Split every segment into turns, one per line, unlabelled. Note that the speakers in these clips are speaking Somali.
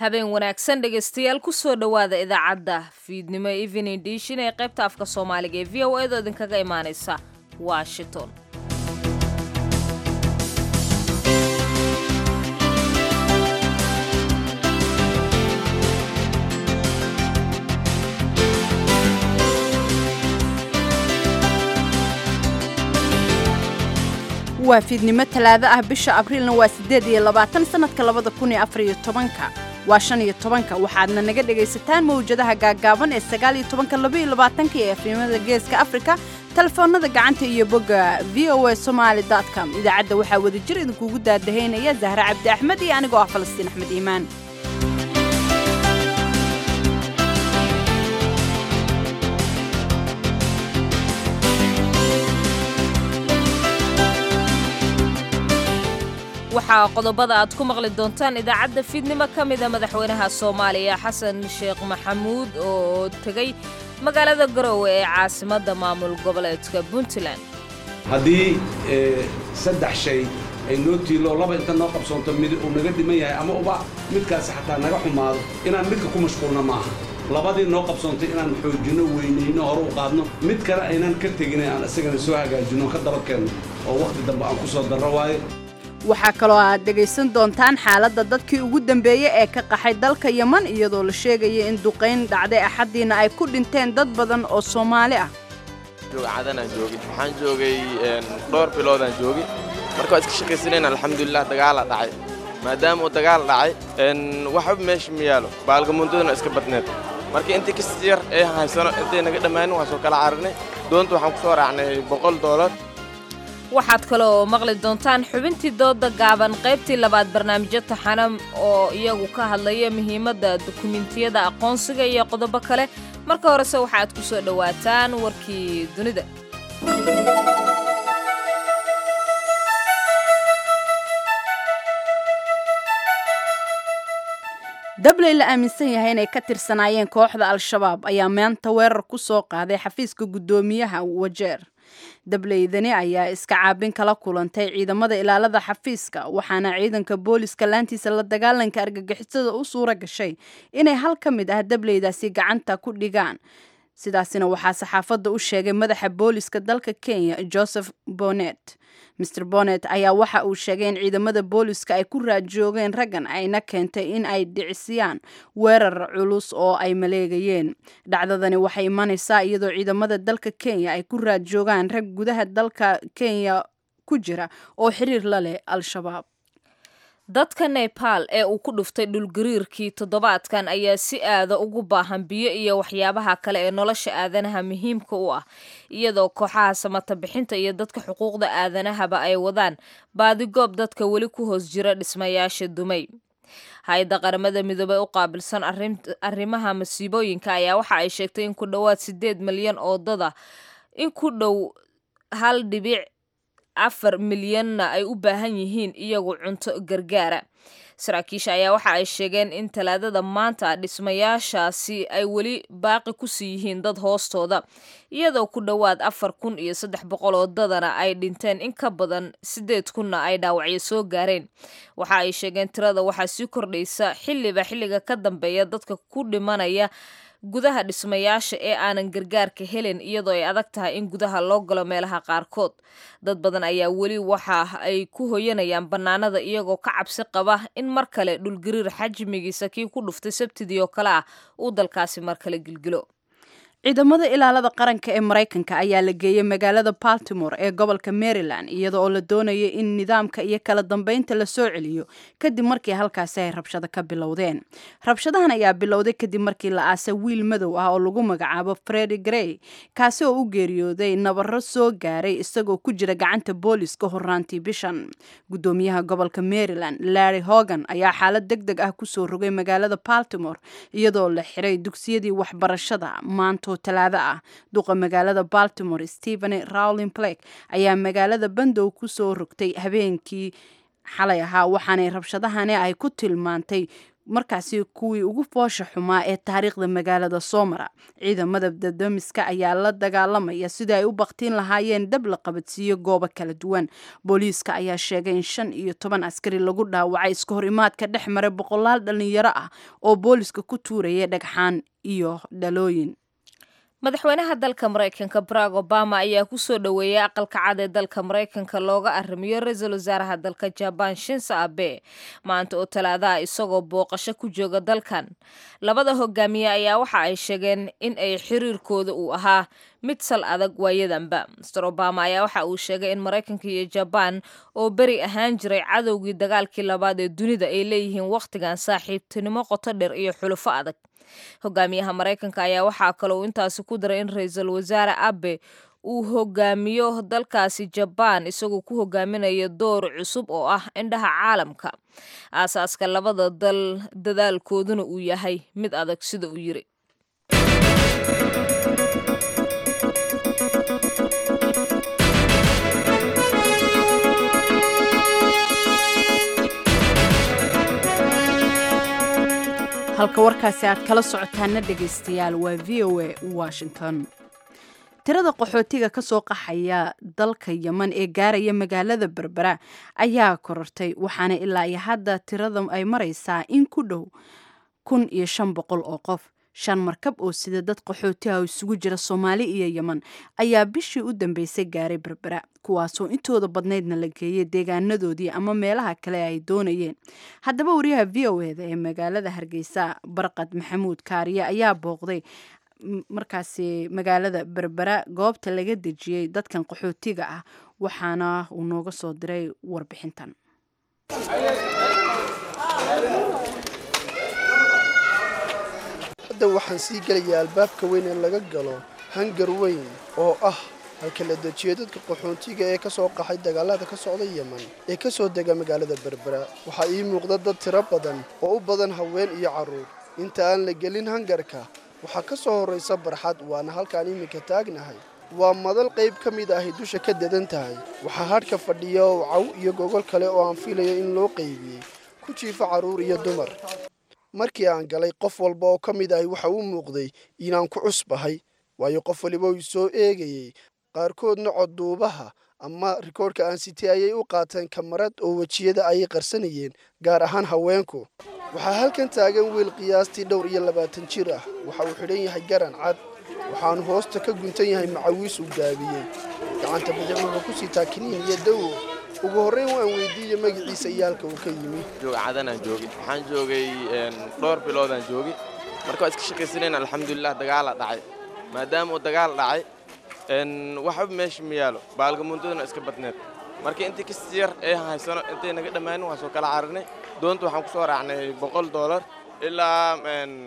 habeen wanaagsan dhegaystayaal kusoo dhowaada idaacadda fiidnimo evening dishin ee qaybta afka soomaaliga ee v o edo idinkaga imaanaysa washington
waa fiidnimo talaado ah bisha abriilna waa siddeed iyo labaatan sannadka labada kun iyo afar iyo tobanka waa shan iyo tobanka waxaadna naga dhegaysataan mawjadaha gaaggaaban ee sagaal iyo tobanka laba iyo labaatanka ee efrimada geeska afrika telefoonada gacanta iyo bogga v o a somaali com idaacadda waxaa wadajir idinkuugu daadahaynaya zahre cabdi axmed iyo anigoo ah falastiin axmed iimaan
waxaa qodobada aad ku maqli doontaan idaacadda fiidnimo ka mida madaxweynaha soomaaliya xasan sheekh maxamuud oo tegey magaalada garowe ee caasimadda maamul goboleedka puntland
haddii saddex shay ay noo tiilo laba inta noo qabsoonto mid uu naga dhiman yahay ama uba midkaasi xataa naga xumaado inaan midka ku mashquulna maaha labadii noo qabsoontay inaan xoojinno weynayno hore u qaadno mid kale aynaan ka tegina aan isagana soo hagaajinno ka daba keenno oo wakhti dambe aan ku soo darro waayo
waxaa kaloo aad dhegaysan doontaan xaaladda dadkii ugu dambeeyey ee ka qaxay dalka yeman iyadoo la sheegaya in duqayn dhacday axaddiina ay ku dhinteen dad badan oo soomaali ah
cadanaan joogin waxaan joogay dhowr biloodaan joogi marka waa iska shaqaysanayn alxamdulilah dagaala dhacay maadaama uu dagaal dhacay waxba meesha ma yaalo baalgamuundaduna iska badneed marka intii kas yar ee haysano intay naga dhammaanin waan soo kala cararinay doonta waxaan ku soo raacnay boqol doolar
waxaad kale oo maqli doontaan xubintii dooda gaaban qaybtii labaad barnaamijyo taxanam oo iyagu ka hadlaya muhiimadda dukumentiyada aqoonsiga iyo qodobo kale marka horese waxaad ku soo dhowaataan warkii dunida
dabley la aaminsan yahay inay ka tirsanaayeen kooxda al-shabaab ayaa maanta weerar ku soo qaaday xafiiska guddoomiyaha wajeer dableydani ayaa iska caabin kala kulantay ciidamada ilaalada xafiiska waxaana ciidanka booliska laantiisa la dagaalanka argagixisada u suura gashay inay hal ka mid ah dableydaasi gacanta ku dhigaan sidaasina waxaa saxaafadda u sheegay madaxa booliska dalka kenya joseph bonet maer bonet ayaa waxa uu sheegay in ciidamada booliska ay ku raadjoogeen raggan ayna keentay in ay dhicisiyaan weerar culus oo ay maleegayeen dhacdadani waxay imanaysaa iyadoo ciidamada dalka kenya ay ku raadjoogaan rag gudaha dalka kenya ku jira oo xiriir la leh al-shabaab
dadka nebaal ee uu ku dhuftay dhulgariirkii toddobaadkan ayaa si aada ugu baahan biyo iyo waxyaabaha kale ee nolosha aadanaha muhiimka u ah iyadoo kooxaha samata bixinta iyo dadka xuquuqda aadanahaba ay wadaan baadigoob dadka weli ku hoos jira dhismayaasha dumay hay-adda qaramada midoobey u qaabilsan arrimaha masiibooyinka ayaa waxa ay sheegtay in ku dhowaad siddeed milyan oo dada in ku dhow hal dhibic afar milyanna ay u baahan yihiin iyagu cunto gargaara saraakiisha ayaa waxa ay sheegeen in talaadada maanta dhismayaashaasi ay weli baaqi kusii yihiin dad hoostooda iyadoo ku dhowaad afar kun iyo saddex boqol oo dadana ay dhinteen in ka badan siddeed kunna ay dhaawacyo soo gaareen waxa ay sheegeen tirada waxaa sii kordhaysa xilliba xilliga ka dambeeya dadka ku dhimanaya gudaha dhismayaasha ee aanan gargaarka helin iyadoo ay adag tahay in gudaha loo galo meelaha qaarkood dad badan ayaa weli waxa ay ku hoyanayaan bannaanada iyagoo ka cabsi qaba in mar kale dhulgariir xajmigiisa kii ku dhuftay sabtidii oo kale ah uu dalkaasi mar kale gilgilo
ciidamada ilaalada qaranka ee maraykanka ayaa la geeyey magaalada baltimore ee gobolka maryland iyada oo la doonaya in nidaamka iyo kala dambeynta la soo celiyo kadib markii halkaasi ay rabshado ka bilowdeen rabshadahan ayaa bilowday kadib markii la aasay wiil madow ah oo lagu magacaabo fredi grey kaasi oo u geeriyooday nabaro soo gaaray isagoo ku jira gacanta booliska horaantii bishan gudoomiyaha gobolka maryland larry hogan ayaa xaalad deg deg ah kusoo rogay magaalada baltimore iyadoo la xiray dugsiyadii waxbarashada maanta talaado ah duqa magaalada baltimore stephen rowlin blake ayaa magaalada bandow kusoo rogtay habeenkii xalay ahaa waxaanay rabshadahani ay ku tilmaantay markaasi kuwii ugu foosha xumaa ee taariikhda magaalada soo mara ciidamada dadamiska ayaa la dagaalamaya sidii ay u baktiin lahaayeen dab la qabadsiiyo goobo kala duwan booliiska ayaa sheegay in shan iyo toban askari lagu dhaawacay iska hor imaadka dhex maray boqolaal dhalinyaro ah oo booliiska ku tuuraya dhagxaan iyo dhalooyin
madaxweynaha dalka maraykanka barack obama ayaa kusoo dhoweeyay aqalka cad ee dalka maraykanka looga arrimiyo ra-iisul wasaaraha dalka jabaan shinsa abe maanta oo talaadaha isagoo booqasho ku jooga dalkan labada hogaamiye ayaa waxa ay sheegeen in ay xiriirkooda uu ahaa mid sal adag waayadanba master obama ayaa waxa uu sheegay in maraykanka iyo jabaan oo beri ahaan jiray cadowgii dagaalkii labaad ee dunida ay leeyihiin wakhtigan saaxiibtinimo qoto dheer iyo xulufo adag hogaamiyaha maraykanka ayaa waxaa kale uu intaasi ku daray in ra-iisul wasaare abe uu hogaamiyo dalkaasi jabaan isagoo ku hogaaminayo door cusub oo ah indhaha caalamka aasaaska labada dal dadaalkooduna uu yahay mid adag sida uu yiri
halka warkaasi aad kala socotaana dhegaystayaal waa v o a washington tirada qaxootiga ka soo qaxaya dalka yeman ee gaaraya magaalada berbera ayaa korortay waxaana ilaa iyo hadda tirada ay maraysaa in ku dhow kun iyo shan boqol oo qof shan markab oo sida dad qaxooti ah oo isugu jira soomaali iyo yeman ayaa bishii u dambeysay gaaray berbera kuwaasoo intooda badnaydna la geeyay deegaanadoodii ama meelaha kale ay doonayeen haddaba wariyaha v o eda ee magaalada hargeysa barqad maxamuud kaariye ayaa booqday markaasi magaalada berbera goobta laga dejiyey dadkan qaxootiga ah waxaana uu nooga soo diray warbixintan
hadda waxaan sii gelayaa albaabka weyn ee laga galo hangar weyn oo ah halka la dejiyo dadka qaxoontiga ee ka soo qaxay dagaalada ka socda yeman ee ka soo dega magaalada berbera waxaa ii muuqda dad tiro badan oo u badan haween iyo carruur inta aan la gelin hangarka waxaa ka soo horraysa barxad waana halkaan iminka taagnahay waa madal qayb ka mid ahay dusha ka dadan tahay waxaa hadhka fadhiya oo caw iyo gogol kale oo aan filayo in loo qaybiyey ku jiifo carruur iyo dumar markii aan galay qof walba oo ka mid ahi waxa u muuqday inaan ku cusbahay waayo qof waliba uu soo eegayey qaarkoodna codduubaha ama rikoodhka aan sitay ayay u qaateen kamarad oo wejiyada ayay qarsanayeen gaar ahaan haweenku waxaa halkan taagan wiil qiyaastii dhowr iyo labaatan jir ah waxa uu xidhan yahay garan cad waxaanu hoosta ka guntan yahay macawiis uu gaabiyey gacanta bidix wuxuu ku sitaa kiniin iyo dawo ugu horrayn waan weydiiye magaciisa iyo halka uu ka yimi
cadanaan joogi waxaan joogay dhowr biloodaan joogi marka waa iska shaqaysanayn alxamdulilah dagaala dhacay maadaama uu dagaal dhacay waxba meesha ma yaalo baalgamuundaduna iska badneed marka intii kasi yar ee haysano intay naga dhammaanin waan soo kala cararinay doonta waxaan ku soo raacnay boqol doolar ilaa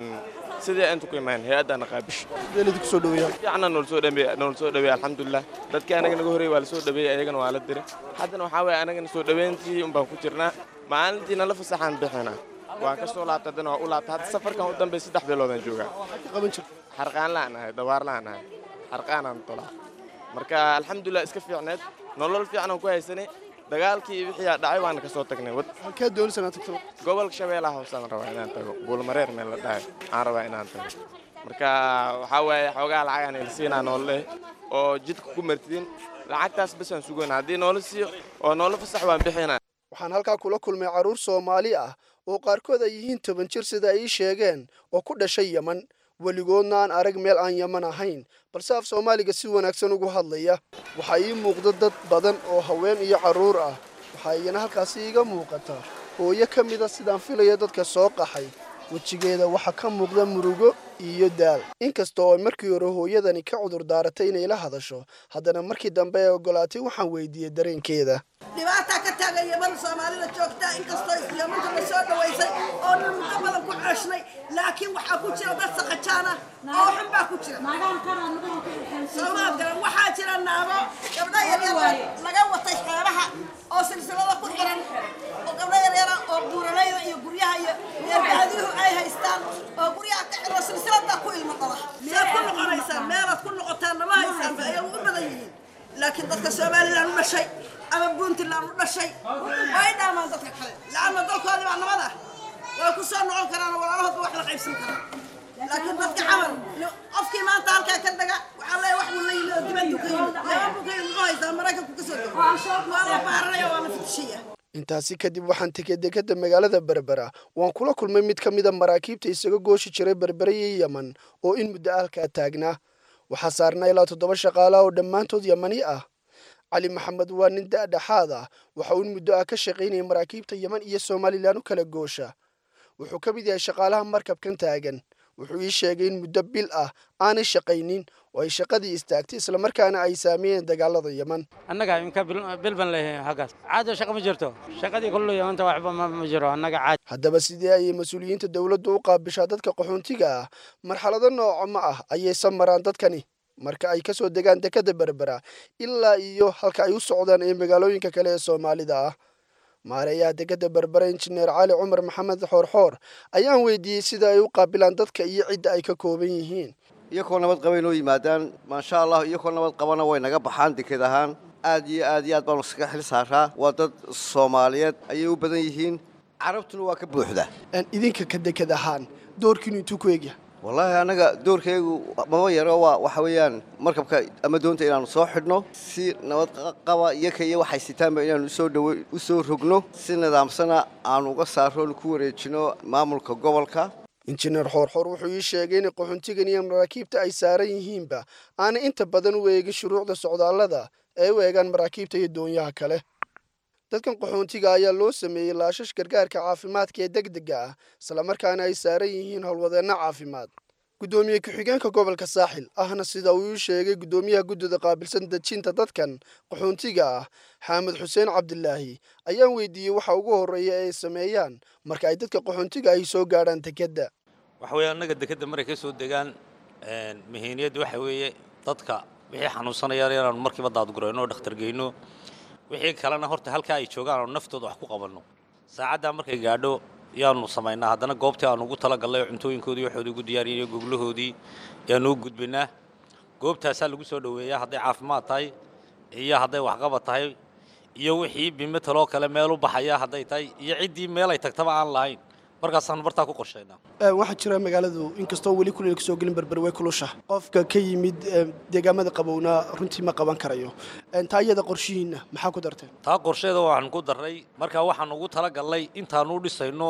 sidii intu ku imaan hay-addaana qaabish
deelidi kusoo dhaweeyaa
fiicna noola soo dhameey noola soo dhaweey alxamdulilah dadkii anaga naga horreeyey waa la soo dhaweeyey ayagana waa la diray haddana waxaa weeye anagana soo dhaweyntii un baan ku jirnaa maalintii nala fasaxaan bixinaa waa ka soo laabta haddana waa u laabta hadda safarkan u dambeey saddex biloodaan joogaa
qaban jirta
xarqaan la'aan ahay dawaar la'aan ahay xarqaanaan tolaa marka alxamdulilah iska fiicneed nolol fiicanaan ku haysanay dagaalkii wixii aa dhacay waana ka soo tagnay wad
halkaa doonaysa inaad tagto
gobolka shabeellaha hoosaan rabaa inaan tago buulmareer meel la dhahay aan rabaa inaan tago marka waxaa waaye xoogaa lacagaan ilsiinaa noolle oo jidka ku martidin lacagtaas basaan sugayna haddii noola siiyo oo noola fasax waan bixinaa
waxaan halkaa kula kulmay carruur soomaali ah oo qaarkood ay yihiin toban jir sida ay ii sheegeen oo ku dhashay yeman weligoodna aan arag meel aan yeman ahayn balse af soomaaliga si wanaagsan ugu hadlaya waxaa ii muuqda dad badan oo haween iyo carruur ah waxaa iyana halkaasi iiga muuqata hooyo ka mida sidaan filaya dadka soo qaxay wejigeeda waxaa ka muuqda murugo iyo daal inkasta oo ay markii hore hooyadani ka cudur daaratay inay la hadasho haddana markii dambe ee ogolaatay waxaan weydiiyey dareenkeeda
dhibaataa ka taagan yeman soomaalida joogtaa inkastoo yemanka la soo dhawaysay oo dhan muddo badan ku ceeshnay laakiin waxaa ku jira dad saqajaana oo xun baa ku jira soomaad garan waxaa jira naago gabdho yaryara laga watay xeebaha oo silsilada ku xiran oo gabdho yaryara oo buuralayda iyo guryaha iyo reerbaadiyuhu ay haystaan oo guryaha ka xiro silsilada ku ilmo dhala saad ku noqonaysaan meelaad ku noqotaan nama haysaan ba ayay ugu badan yihiin laakiin dadka somalilan u dhashay ama puntland u dhashay way dhaamaan dadka kale la'aana dalkoodii baa nabad ah way ku soo noqon karaan oo walaalahoodba wax la qaybsan karaa laakiin dadka camal qofkii maanta halkaa ka daga waxaa leeyahay wax buu la yimid oo dibaddu ka yimid yaaba buu ka yimid muxuu haystaa maraykanku ka soo dego waa la baaranaya waa la fitishaya
intaasi kadib waxaan tegey dekadda magaalada berbera waan kula kulmay mid ka mida maraakiibta isaga gooshi jiray berbere iyo yeman oo in muddo halkaa taagnaa waxaa saarnaa ilaa toddoba shaqaalaha oo dhammaantood yamani ah cali maxamed waa nin da'dhexaad ah waxa uu in muddo ah ka shaqaynayay maraakiibta yeman iyo somalilan u kala goosha wuxuu ka mid yahay shaqaalaha markabkan taagan wuxuu ii sheegay in muddo bil ah aanay shaqaynin oo ay shaqadii istaagtay islamarkaana ay saameeyeen dagaalada yeman
annaga imka bil ban leeyahay halkaas caado shaqa ma jirto shaqadii kullu yamanta waxba ma jiro annaga caadi
haddaba sidee ayay mas-uuliyiinta dowladdu u qaabishaa dadka qaxoontiga ah marxalado nooco ma ah ayaysan maraan dadkani marka ay ka soo degaan dekadda berbera ilaa iyo halka ay u socdaan ee magaalooyinka kale ee soomaalida ah maareeyaha dekadda berbera injineer cali cumar maxamed xoorxoor ayaan weydiiyey sida ay u qaabilaan dadka iyo cidda ay ka kooban yihiin
iyakoo nabad qaba inoo yimaadaan maasha allah iyakoo nabad qabana way naga baxaan deked ahaan aad iyo aad iyo aad baanu iskaga xil saaraa waa dad soomaaliyeed ayay u badan yihiin carabtuna waa ka buuxda
idinka ka deked ahaan doorkiinu intuu ku egyahay
wallaahi annaga doorkaygu maba yaro waa waxa weeyaan markabka ama doonta inaannu soo xidhno si nabad qaba iyaka iyo waxay sitaanba inaannu usoo dhawo u soo rogno si nidaamsana aanu uga saarroonu ku wareejino maamulka gobolka
injineer xoorxoor wuxuu ii sheegay in qaxoontigan iyo maraakiibta ay saaran yihiinba aanay inta badan u eegin shuruucda socdaallada ee u eegaan maraakiibta iyo doonyaha kale dadkan qaxoontiga ayaa loo sameeyey laashash gargaarka caafimaadka ee deg dega ah islamarkaana ay saaran yihiin howlwadeenno caafimaad guddoomiye ku-xigeenka gobolka saaxil ahna sida uu ii sheegay guddoomiyaha guddida qaabilsan dejinta dadkan qaxoontiga ah xaamed xuseen cabdilaahi ayaan weydiiyey waxa ugu horreeya ee ay sameeyaan marka ay dadka qaxoontiga ahi soo gaadhaan dekedda
waxa weeye annaga dekedda maray ka soo degaan muhiimiyadda waxa weeye dadka wixii xanuunsanayaan inaanu markiiba daadgurayno oo dhakhtar geyno wixii kalena horta halkaa ay joogaan aanu naftooda wax ku qabanno saacaddaa markay gaadho yaanu samaynaa haddana goobtii aanu ugu talagallay oo cuntooyinkoodii waxoodii ugu diyaariyay iyo goglahoodii yaanu u gudbinaa goobtaasaa lagu soo dhoweeyaa hadday caafimaad tahay iyo hadday waxqabad tahay iyo wixii bimetaloo kale meel u baxaya hadday tahay iyo ciddii meel ay tagtaba aan lahayn markaasaanu bartaa ku qorshaynaa
waxaa jira magaaladu inkastoo weli kuleel kasoo gelin berber way kulusha qofka ka yimid deegaamada qabowna runtii ma qaban karayo taa iyada qorshihiinna maxaa ku darteen
taa qorsheeda waxaan ku darray markaa waxaan ugu talagallay intaanu u dhisayno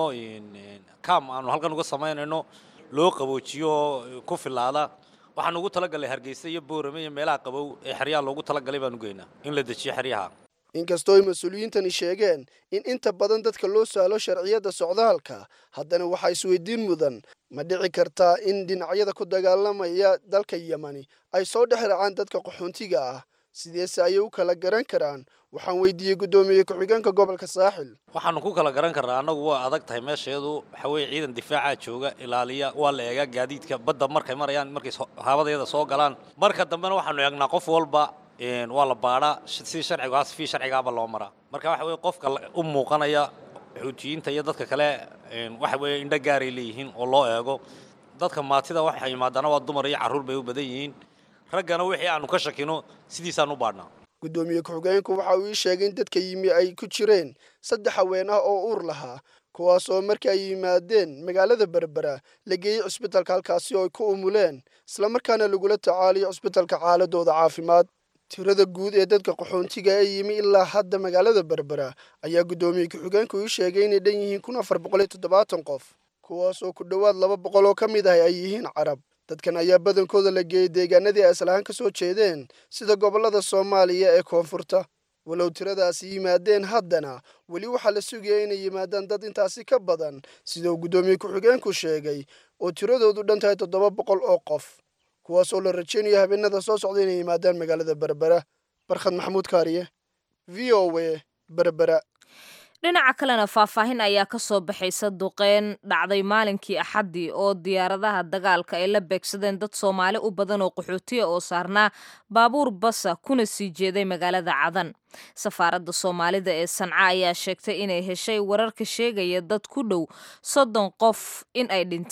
kaam aanu halkan uga samaynayno loo qaboojiyo ku filaada waxaan ugu talagallay hargeysa iyo boorame iyo meelaha qabow ee xeryaha loogu talagalay baan u geynaa in la dejiyo xeryaha
inkastoo ay mas-uuliyiintani sheegeen in inta badan dadka loo saalo sharciyadda socdaalka haddana waxaa isweydiin mudan ma dhici kartaa in dhinacyada ku dagaalamaya dalka yemani ay soo dhex raacaan dadka qaxoontiga ah sideese ayay u kala garan karaan waxaan weydiiyey guddoomiye ku-xigeenka gobolka saaxil
waxaanu ku kala garan karnaa annagu waa adag tahay meesheedu waxa weeye ciidan difaacaa jooga ilaaliya waa la eegaa gaadiidka badda markay marayaan markay haabadeeda soo galaan marka dambena waxaanu eegnaa qof walba waa la baadhaa si sharciga sifii sharcigaaba loo maraa marka waxa weye qofka u muuqanaya xuutiyiinta iyo dadka kale waxa weeye indho gaaray leeyihiin oo loo eego dadka maatida waxay yimaadaana waa dumar iyo carruur bay u badan yihiin raggana wixii aanu ka shakino sidiisaan u baadhnaa
guddoomiye ku-xigeenku waxa uu ii sheegay in dadka yimi ay ku jireen saddex haween ah oo uur lahaa kuwaas oo markii ay yimaadeen magaalada berbera la geeyey cusbitalka halkaasi oo ay ku umuleen islamarkaana lagula tacaaliyo cusbitalka xaaladooda caafimaad tirada guud ee dadka qaxoontiga ee yimi ilaa hadda magaalada berbera ayaa guddoomiye ku-xigeenku ii sheegay inay dhan yihiin kun afar boqol iyo toddobaatan qof kuwaas oo ku dhowaad laba boqol oo ka mid ah ay yihiin carab dadkan ayaa badankooda la geeyey deegaanadii ay aslahaan ka soo jeedeen sida gobollada soomaaliya ee koonfurta walow tiradaasi yimaadeen haddana weli waxaa la sugaya inay yimaadaan dad intaasi ka badan sida uu guddoomiye ku-xigeenku sheegay oo tiradoodu dhan tahay toddoba boqol oo qof kuwaas oo la rajaynayo habeenada soo socda inay yimaadaan magaalada berbera barkhad maxamuud kaariye v o w berbera
dhinaca kalena faahfaahin ayaa ka soo baxaysa duqeyn dhacday maalinkii axaddii oo diyaaradaha dagaalka ay la beegsadeen dad soomaali u badan oo qaxootiya oo saarnaa baabuur basa kuna sii jeeday magaalada cadan safaaradda soomaalida ee sanca ayaa sheegtay inay heshay wararka sheegaya dad ku dhow soddon qof in ay dhinteen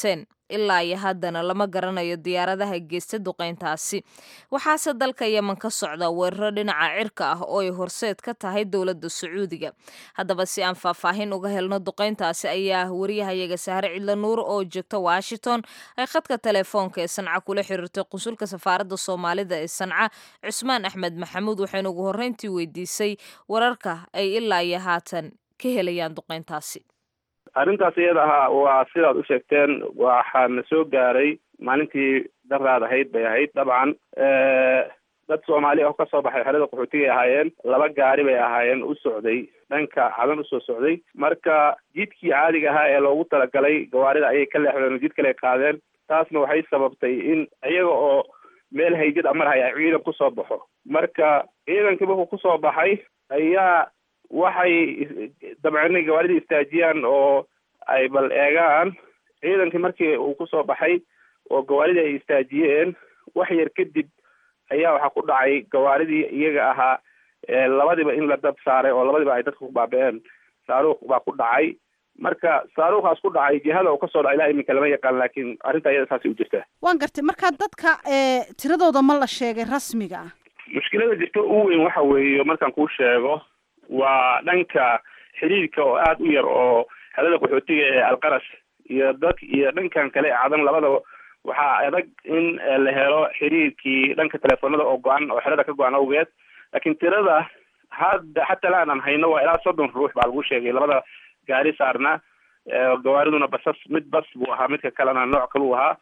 ilaa iyo haddana lama garanayo diyaaradaha geysta duqayntaasi waxaase dalka yemen ka socda weeraro dhinaca cirka ah oo ay horseed ka tahay dowladda sacuudiga haddaba si aan faahfaahin uga helno duqayntaasi ayaa wariyahayaga sahre cidla nuur oo joogta washington ay khadka telefoonka ee sanca kula xiriirtay qunsulka safaaradda soomaalida ee sanca cusmaan axmed maxamuud waxaynu ugu horreyntii weydiisay wararka ay ilaa iyo haatan ka helayaan duqayntaasi
arrintaas iyada ahaa waa sidaad u sheegteen waxaana soo gaaray maalintii daraad ahayd bay ahayd dabcan dad soomaali ah oo kasoo baxay xerada qaxootigay ahaayeen laba gaari bay ahaayeen u socday dhanka cadan usoo socday marka jidkii caadiga ahaa ee loogu talagalay gawaarida ayay ka leexdeen oo jid kale qaadeen taasna waxay sababtay in iyaga oo meel haydid amarhay ay ciidan kusoo baxo marka ciidankii markuu kusoo baxay ayaa waxay dabcan inay gawaaridii istaajiyaan oo ay bal eegaan ciidankii markii uu kusoo baxay oo gawaaridii ay istaajiyeen wax yar kadib ayaa waxaa ku dhacay gawaaridii iyaga ahaa labadiba in la dab saaray oo labadiba ay dadka ku baaba-een saaruuq baa ku dhacay marka saaruuqaas ku dhacay jihada uu kasoo dhaca ilaa iminka lama yaqaan laakiin arrinta iyada saasay u jirtaa
waan gartay marka dadka tiradooda ma la sheegay rasmiga ah
mushkilada jirta ugu weyn waxa weeye markaan kuu sheego waa dhanka xiriirka oo aada u yar oo xelada qaxootiga ee alqaras iyo dad iyo dhankan kale ee cadan labadaba waxaa adag in la helo xiriirkii dhanka telefoonada oo go-an oo xerada ka go-an awgeed laakiin tirada hadda xataa la aanan hayno waa ilaa soddon ruux baa lagu sheegay labada gaari saarna gawaariduna basas mid bas buu ahaa midka kalena nooc kaluu ahaa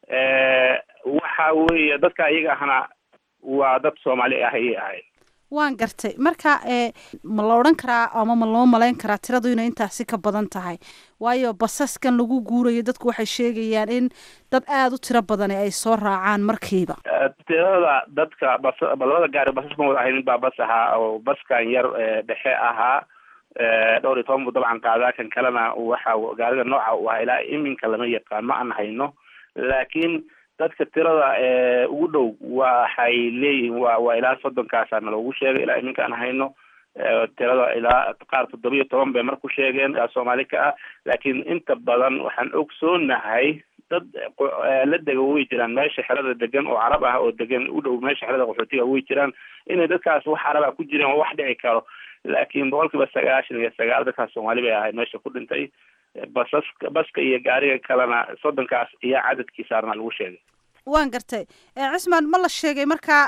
waxa weeye dadka iyaga ahna waa dad soomaali ah ayay ahayd
waan gartay marka ma la odhan karaa ama ma loo malayn karaa tiradu inay intaasi ka badan tahay waayo basaskan lagu guurayo dadku waxay sheegayaan in dad aada u tiro badani ay soo raacaan markiiba
tirada dadka bas labada gaari basas ma wada ahayn baa bas ahaa oo baskan yar dhexe ahaa dhowr iyo toban buu dabcan qaadaa kan kalena waxa gaarida nooca u ahaa ilaa iminka lama yaqaan ma aan hayno laakiin dadka tirada ugu dhow waxay leeyihiin wa waa ilaa soddonkaasana loogu sheegay ilaa iminka aan hayno tirada ilaa qaar toddoba iyo toban bay mar ku sheegeen soomaali ka ah laakiin inta badan waxaan ogsoonahay dad la dega way jiraan meesha xerada degan oo carab ah oo degan u dhow meesha xerada qaxootiga way jiraan inay dadkaas wax caraba ku jireen oo wax dhici karo laakiin boqol kiiba sagaashan iyo sagaal dadkaas soomaali bay ahayd meesha ku dhintay basas baska iyo gaariga kalena soddonkaas iyo cadadkii saarna lagu sheegay
waan gartay cismaan ma la sheegay markaa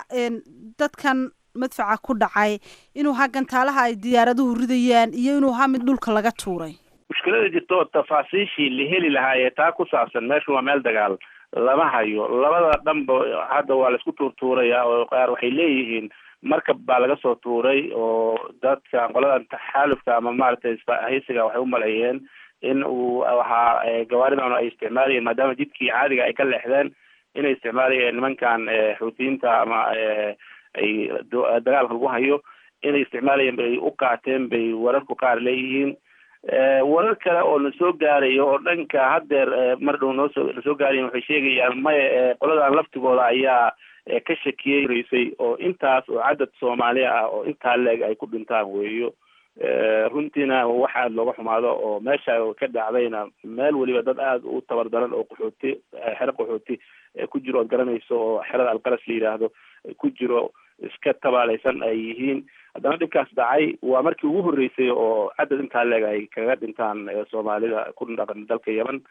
dadkan madfaca ku dhacay inuu ha gantaalaha ay diyaaraduhu ridayaan iyo inuu ha mid dhulka laga tuuray
mushkilada jirta oo tafaasiishii la heli lahaayee taa ku saabsan meeshu waa meel dagaal lama hayo labada dhanba hadda waa laisku tuurtuuraya oo qaar waxay leeyihiin markab baa laga soo tuuray oo dadka qoladan taxaalufka ama maaragtay haysiga waxay u maleeyeen in uu waxaa gawaaridan ay isticmaalayeen maadaama jidkii caadiga ay ka leexdeen inay isticmaalayeen nimankan xuutiyiinta ama ay dagaalka lagu hayo inay isticmaalayeen bay u qaateen bay wararku qaar leeyihiin warar kale oo na soo gaarayo oo dhanka haddeer mar dhow noosoo nasoo gaarayen waxay sheegayaan maya qoladan laftigooda ayaa ka shakiyey raysay oo intaas oo cadad soomaaliya ah oo intaa leeg ay ku dhintaan weeyo runtiina wax aada looga xumaado oo meesha ka dhacdayna meel weliba dad aada u tabar daran oo qaxooti xero qaxooti ku jiro ood garanayso oo xerada alqaras la yidhaahdo ku jiro iska tabaalaysan ay yihiin haddana dhibkaas dhacay waa markii ugu horreysay oo cadad intaa leeg ay kaga dhintaan soomaalida ku dhaqan dalka yemen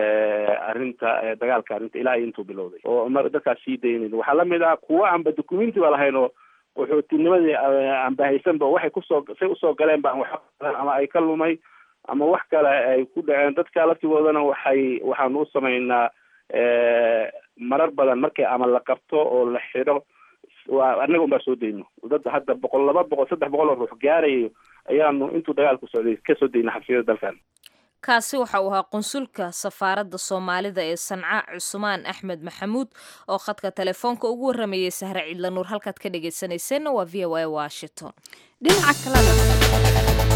arrinta dagaalka arrinta ilaa intuu bilowday oo dadkaas sii daynayn waxaa lamid ah kuwa aanba documenti ba lahayn oo qaxootinimadii aanba haysanba waxay kusoo say usoo galeen ba wax ama ay ka lumay ama wax kale ay ku dhaceen dadka laftigoodana waxay waxaanu u samaynaa marar badan markii ama la qabto oo la xidho waa annaga un baa soo dayno dad hadda boqol laba boqol saddex boqol oo ruux gaarayo ayaanu intuu dagaalku socday ka soo dayna xabsiyada dalkan
kaasi waxa uu ahaa qunsulka safaaradda soomaalida ee sanca cusmaan axmed maxamuud oo khadka telefoonka ugu warramayay sahre cidla nuur halkaad ka dhegaysanayseena waa v o a washington
dhinaca kalena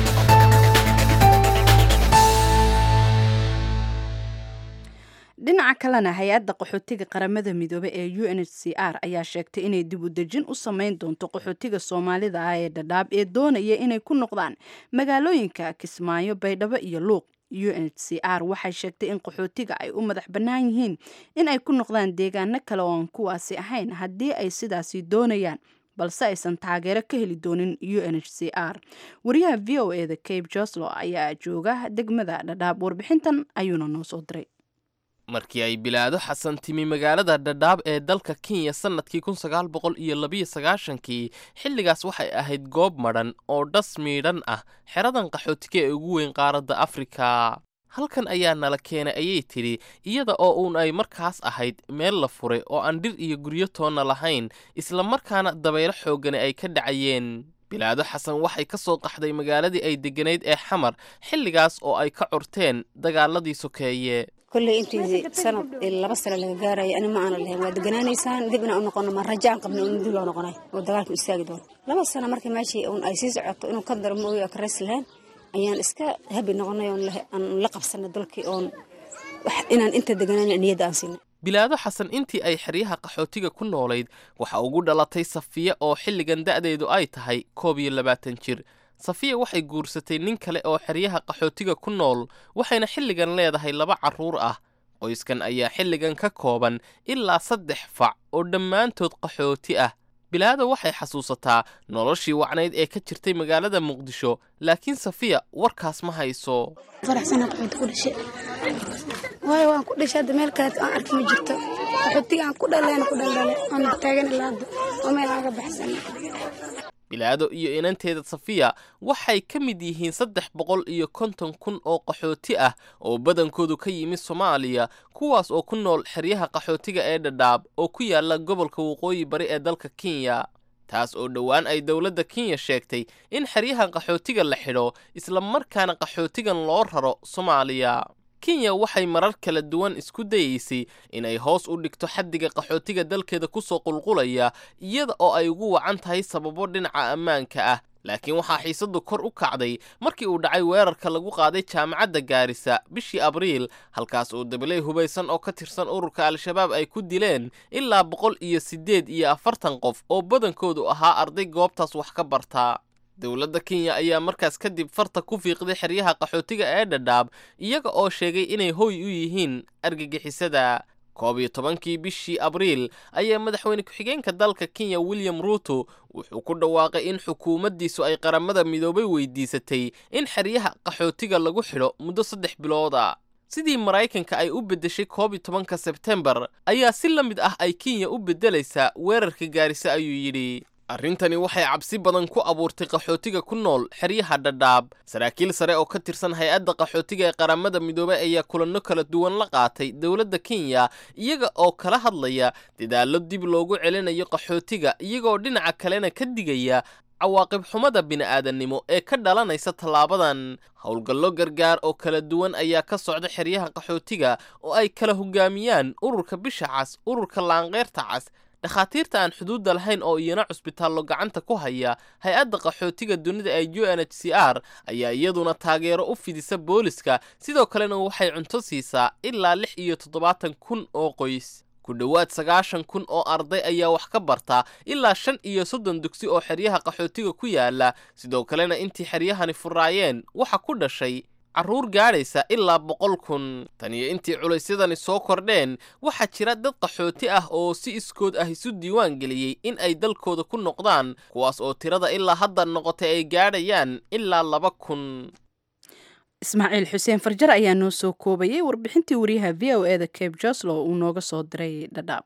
dhinaca kalena hay-adda qaxootiga qaramada midoobe ee u n h c r ayaa sheegtay inay dib u dejin u sameyn doonto qaxootiga soomaalida ah ee dhadhaab ee doonaya inay ku noqdaan magaalooyinka kismaayo baydhabo iyo luuq u n h c r waxay sheegtay in qaxootiga ay u madax bannaan yihiin in ay ku noqdaan deegaano kale oo aan kuwaasi ahayn haddii ay sidaasi doonayaan balse aysan taageero ka heli doonin u n h c r wariyaha v o e da cabe joslo ayaa jooga degmada dhadhaab warbixintan ayuuna noo soo diray
markii ay bilaado xasan timi magaalada dhadhaab ee dalka kenya sannadkii kun sagaal boqol iyo labiyo sagaashankii xilligaas waxay ahayd goob madhan oo dhas miidhan ah xeradan qaxootiga ee ugu weyn qaaradda afrika halkan ayaa nala keenay ayay tidhi iyada oo uun ay markaas ahayd meel la furay oo aan dhir iyo guryo toonna lahayn isla markaana dabaylo xooggani ay ka dhacayeen bilaado xasan waxay ka soo qaxday magaaladii ay degganayd ee xamar xilligaas oo ay ka curteen dagaaladii sokeeye
kolley intii sanad laba sano laga gaaraya ani ma aana lahayn waa deganaanaysaan dib inaan u noqono ma raja aan qabna un dib loo noqonay oo dagaalku istaagi doono laba sano markii meeshii un ay sii socoto inuu ka daro ma ogi ka rays lahayn ayaan iska habi noqonay oon aan la qabsanay dalkii oon inaan inta deganaan niyadda aan siinay
bilaado xasan intii ay xeryaha qaxootiga ku noolayd waxa ugu dhalatay safiya oo xilligan da'deedu ay tahay koob iyo labaatan jir safiya waxay guursatay nin kale oo xeryaha qaxootiga ku nool waxayna xilligan leedahay laba carruur ah qoyskan ayaa xilligan ka kooban ilaa saddex fac oo dhammaantood qaxooti ah bilaado waxay xasuusataa noloshii wacnayd ee ka jirtay magaalada muqdisho laakiin safiya warkaas ma hayso
faraxsana qaxooti ku dhashay waayo waan ku dhashay hadda meel kaleet aan arki ma jirto qaxootiga aan ku dhaleen ku dhaldhale aan taagan ilaa hadda oo meel aan ka baxsan
bilaado iyo inanteeda safiya waxay ka mid yihiin saddex boqol iyo konton kun oo qaxooti ah oo badankoodu ka yimid soomaaliya kuwaas oo ku nool xeryaha qaxootiga ee dhadhaab oo ku yaala gobolka waqooyi bari ee dalka kenya taas oo dhowaan ay dowladda kenya sheegtay in xeryahan qaxootiga la xidho isla markaana qaxootigan loo raro soomaaliya kenya waxay marar kala duwan isku dayeysay inay hoos u dhigto xaddiga qaxootiga dalkeeda ku soo qulqulaya iyada oo ay ugu wacan tahay sababo dhinaca ammaanka ah laakiin waxaa xiisaddu kor u kacday markii uu dhacay weerarka lagu qaaday jaamacadda gaarisa bishii abriil halkaas oo dabaley hubaysan oo ka tirsan ururka al-shabaab ay ku dileen ilaa boqol iyo siddeed iyo afartan qof oo badankoodu ahaa arday goobtaas wax ka bartaa dowladda kenya ayaa markaas kadib farta ku fiiqday xeryaha qaxootiga ee dhadhaab iyaga oo sheegay inay hoy u yihiin argagixisada koob iyo tobankii bishii abriil ayaa madaxweyne ku-xigeenka dalka kenya william ruuto wuxuu ku dhawaaqay in xukuumaddiisu ay qaramada midoobay weydiisatay in xeryaha qaxootiga lagu xidho muddo saddex bilooda sidii maraykanka ay u beddeshay koob iyo tobanka sebtembar ayaa si la mid ah ay kenya u beddelaysaa weerarka gaarisa ayuu yidhi arrintani waxay cabsi badan ku abuurtay qaxootiga ku nool xeryaha dhadhaab saraakiil sare oo ka tirsan hay-adda qaxootiga ee qaramada midoobay ayaa kulanno kala duwan la qaatay dowladda kenya iyaga oo kala hadlaya dadaallo dib loogu celinayo qaxootiga iyagaoo dhinaca kalena ka digaya cawaaqib xumada bini'aadannimo ee ka dhalanaysa tallaabadan howlgallo gargaar oo kala duwan ayaa ka socda xeryaha qaxootiga oo ay kala hogaamiyaan ururka bisha cas ururka laanqeyrta cas dhakhaatiirta aan xuduudda lahayn oo iyana cusbitaallo gacanta ku haya hay-adda qaxootiga dunida ee u n h c r ayaa iyaduna taageero u fidisa booliska sidoo kalena waxay cunto siisaa ilaa lix iyo toddobaatan kun oo qoys ku dhowaad sagaashan kun oo arday ayaa wax ka barta ilaa shan iyo soddon dugsi oo xeryaha qaxootiga ku yaala sidoo kalena intii xeryahani furaayeen waxa ku dhashay carruur gaadhaysa ilaa boqol kun tan iyo intii culaysyadani soo kordheen waxaa jira dad qaxooti ah oo si iskood ah isu diiwaan geliyey in ay dalkooda ku noqdaan kuwaas oo tirada ilaa hadda noqotay ay gaadhayaan ilaa laba kun
ismaaciil xuseen farjar ayaa noo soo koobayay warbixintii wariyaha v o e da cabe joslo uu nooga soo diray dhadhaab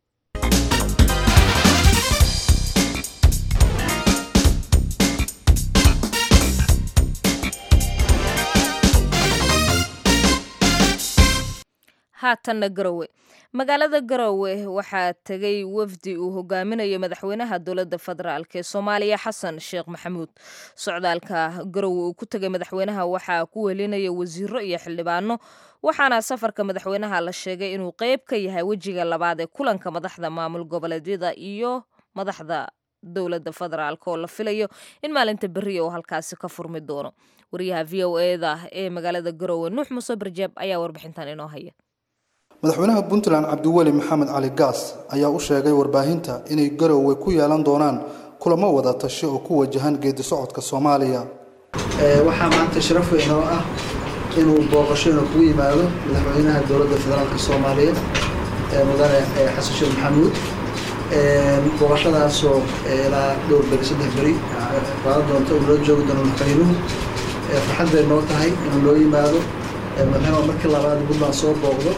haatanna garowe magaalada garowe waxaa tegay wafdi uu hogaaminayo madaxweynaha dowladda federaalk ee soomaaliya xasan sheekh maxamuud socdaalka garowe uu ku tegay madaxweynaha waxaa ku welinaya wasiiro iyo xildhibaano waxaana safarka madaxweynaha la sheegay inuu qeyb ka yahay wejiga labaad ee kulanka madaxda maamul goboleedyada iyo madaxda dowladda federaalk oo la filayo in maalinta beriya oo halkaasi ka furmi doono wariyaha v o eda ee magaalada garowe nuux muuse barjeeb ayaa warbixintan inoo haya
madaxweynaha puntland cabdiweli maxamed cali gaas ayaa u sheegay warbaahinta inay garowe ku yeelan doonaan kulamo wada tashi oo ku wajahan geedi socodka soomaaliya
waxaa maanta sharaf weyn oo ah inuu booqashona kugu yimaado madaxweynaha dowladda federaalka soomaaliyeed mudane xasan sheekh maxamuud booqashadaasoo ilaa dhowr beri saddex beri qaadan doonta uu loo joogi doono madaxweynuhu farxad bay noo tahay inuu loo yimaado madaxweynuhu markii labaad puntland soo booqdo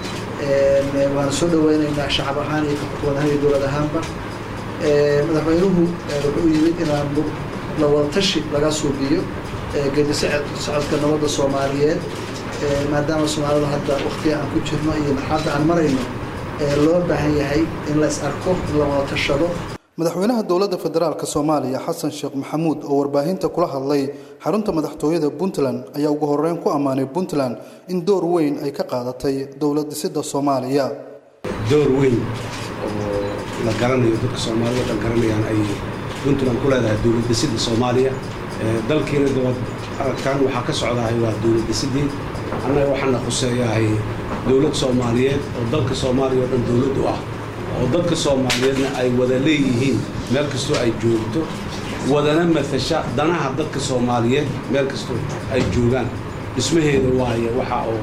waana soo dhaweyneynaa shacab ahaan iyo xukuumad ahaan iyo dowlad ahaanba madaxweynuhu wuxuu yimid inaan la wadatashi laga suubiyo geedi socodka nabadda soomaaliyeed maadaama soomaalidu hadda waktiga aan ku jirno iyo marxaladda aan marayno loo baahan yahay in la is arko in la wada tashado
madaxweynaha dowladda federaalk soomaaliya xasan sheekh maxamuud oo warbaahinta kula hadlay xarunta madaxtooyada puntland ayaa ugu horeyn ku ammaanay puntland in door weyn ay ka qaadatay dowlad dhisidda soomaaliya
door weyn oo la garanayo dadka soomaalida dhan garanayaan ay puntland ku leedahay dowlad dhisidda soomaaliya dalkiina dabad aragtaan waxaa ka socdahay waa dowlad dhisidii annaga waxaana khuseeyahay dowlad soomaaliyeed oo dalka soomaaliya oo dhan dowlad u ah oo dadka soomaaliyeedna ay wada leeyihiin meel kastoo ay joogto wadana matasha danaha dadka soomaaliyeed meel kastoo ay joogaan dhismaheeda waaye waxa oo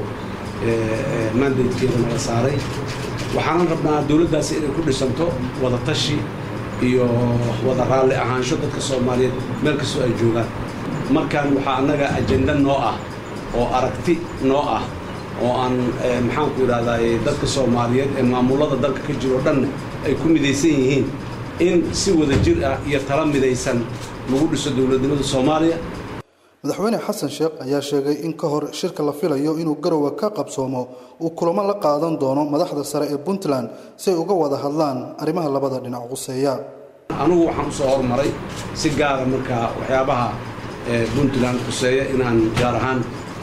mandatekeeda naga saaray waxaanan rabnaa dowladdaasi inay ku dhisanto wada tashi iyo wada raalli ahaansho dadka soomaaliyeed meel kastoo ay joogaan markaan waxaa annaga ajenda noo ah oo aragti noo ah oo aan maxaanku idhahdaay dadka soomaaliyeed ee maamullada dalka ka jiro dhanna ay ku midaysan yihiin in si wada jir ah iyo tala midaysan lagu dhiso dowladnimada soomaaliya
madaxweyne xasan sheekh ayaa sheegay in ka hor shirka la filayo inuu garowe ka qabsoomo uu kulamo la qaadan doono madaxda sare ee puntland si ay uga wada hadlaan arrimaha labada dhinac quseeya
anugu waxaan u soo hormaray si gaara markaa waxyaabaha puntland quseeya inaan gaar ahaan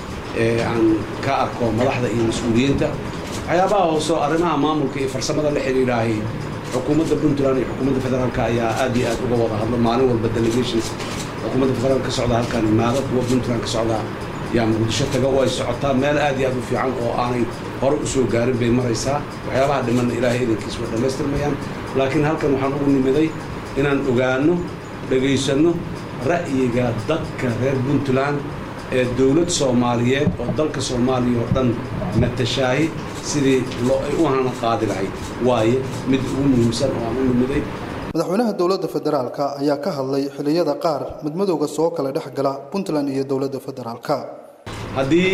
aan ka arko madaxda iyo mas-uuliyiinta waxyaabaha hooseo arrimaha maamulka iyo farsamada la xidhiidhaahay xukuumadda puntland iyo xukuumadda federaalka ayaa aad iyo aad uga wada hadlo maalin walba delegations xukuumadda federaalk ka socda halkaan imaado kuwa puntland ka socdaa yaa muqdisho taga oo ay socotaa meel aad iyo aad u fiican oo aanay hore u soo gaarin bay maraysaa waxyaabaha dhimanna ilaahay idankiis way dhammaystirmayaan laakiin halkan waxaan ugu nimiday inaan ogaanno dhegaysanno ra'yiga dadka reer puntland ee dowlad soomaaliyeed oo dalka soomaaliya oo dhan matashaahi sidii loo ay u hana qaadi lahayd waaye mid ugu muhiimsan oo aan u nimiday
madaxweynaha dowladda federaalka ayaa ka hadlay xilliyada qaar midmadowga soo kala dhex gala puntland iyo dowladda federaalka
haddii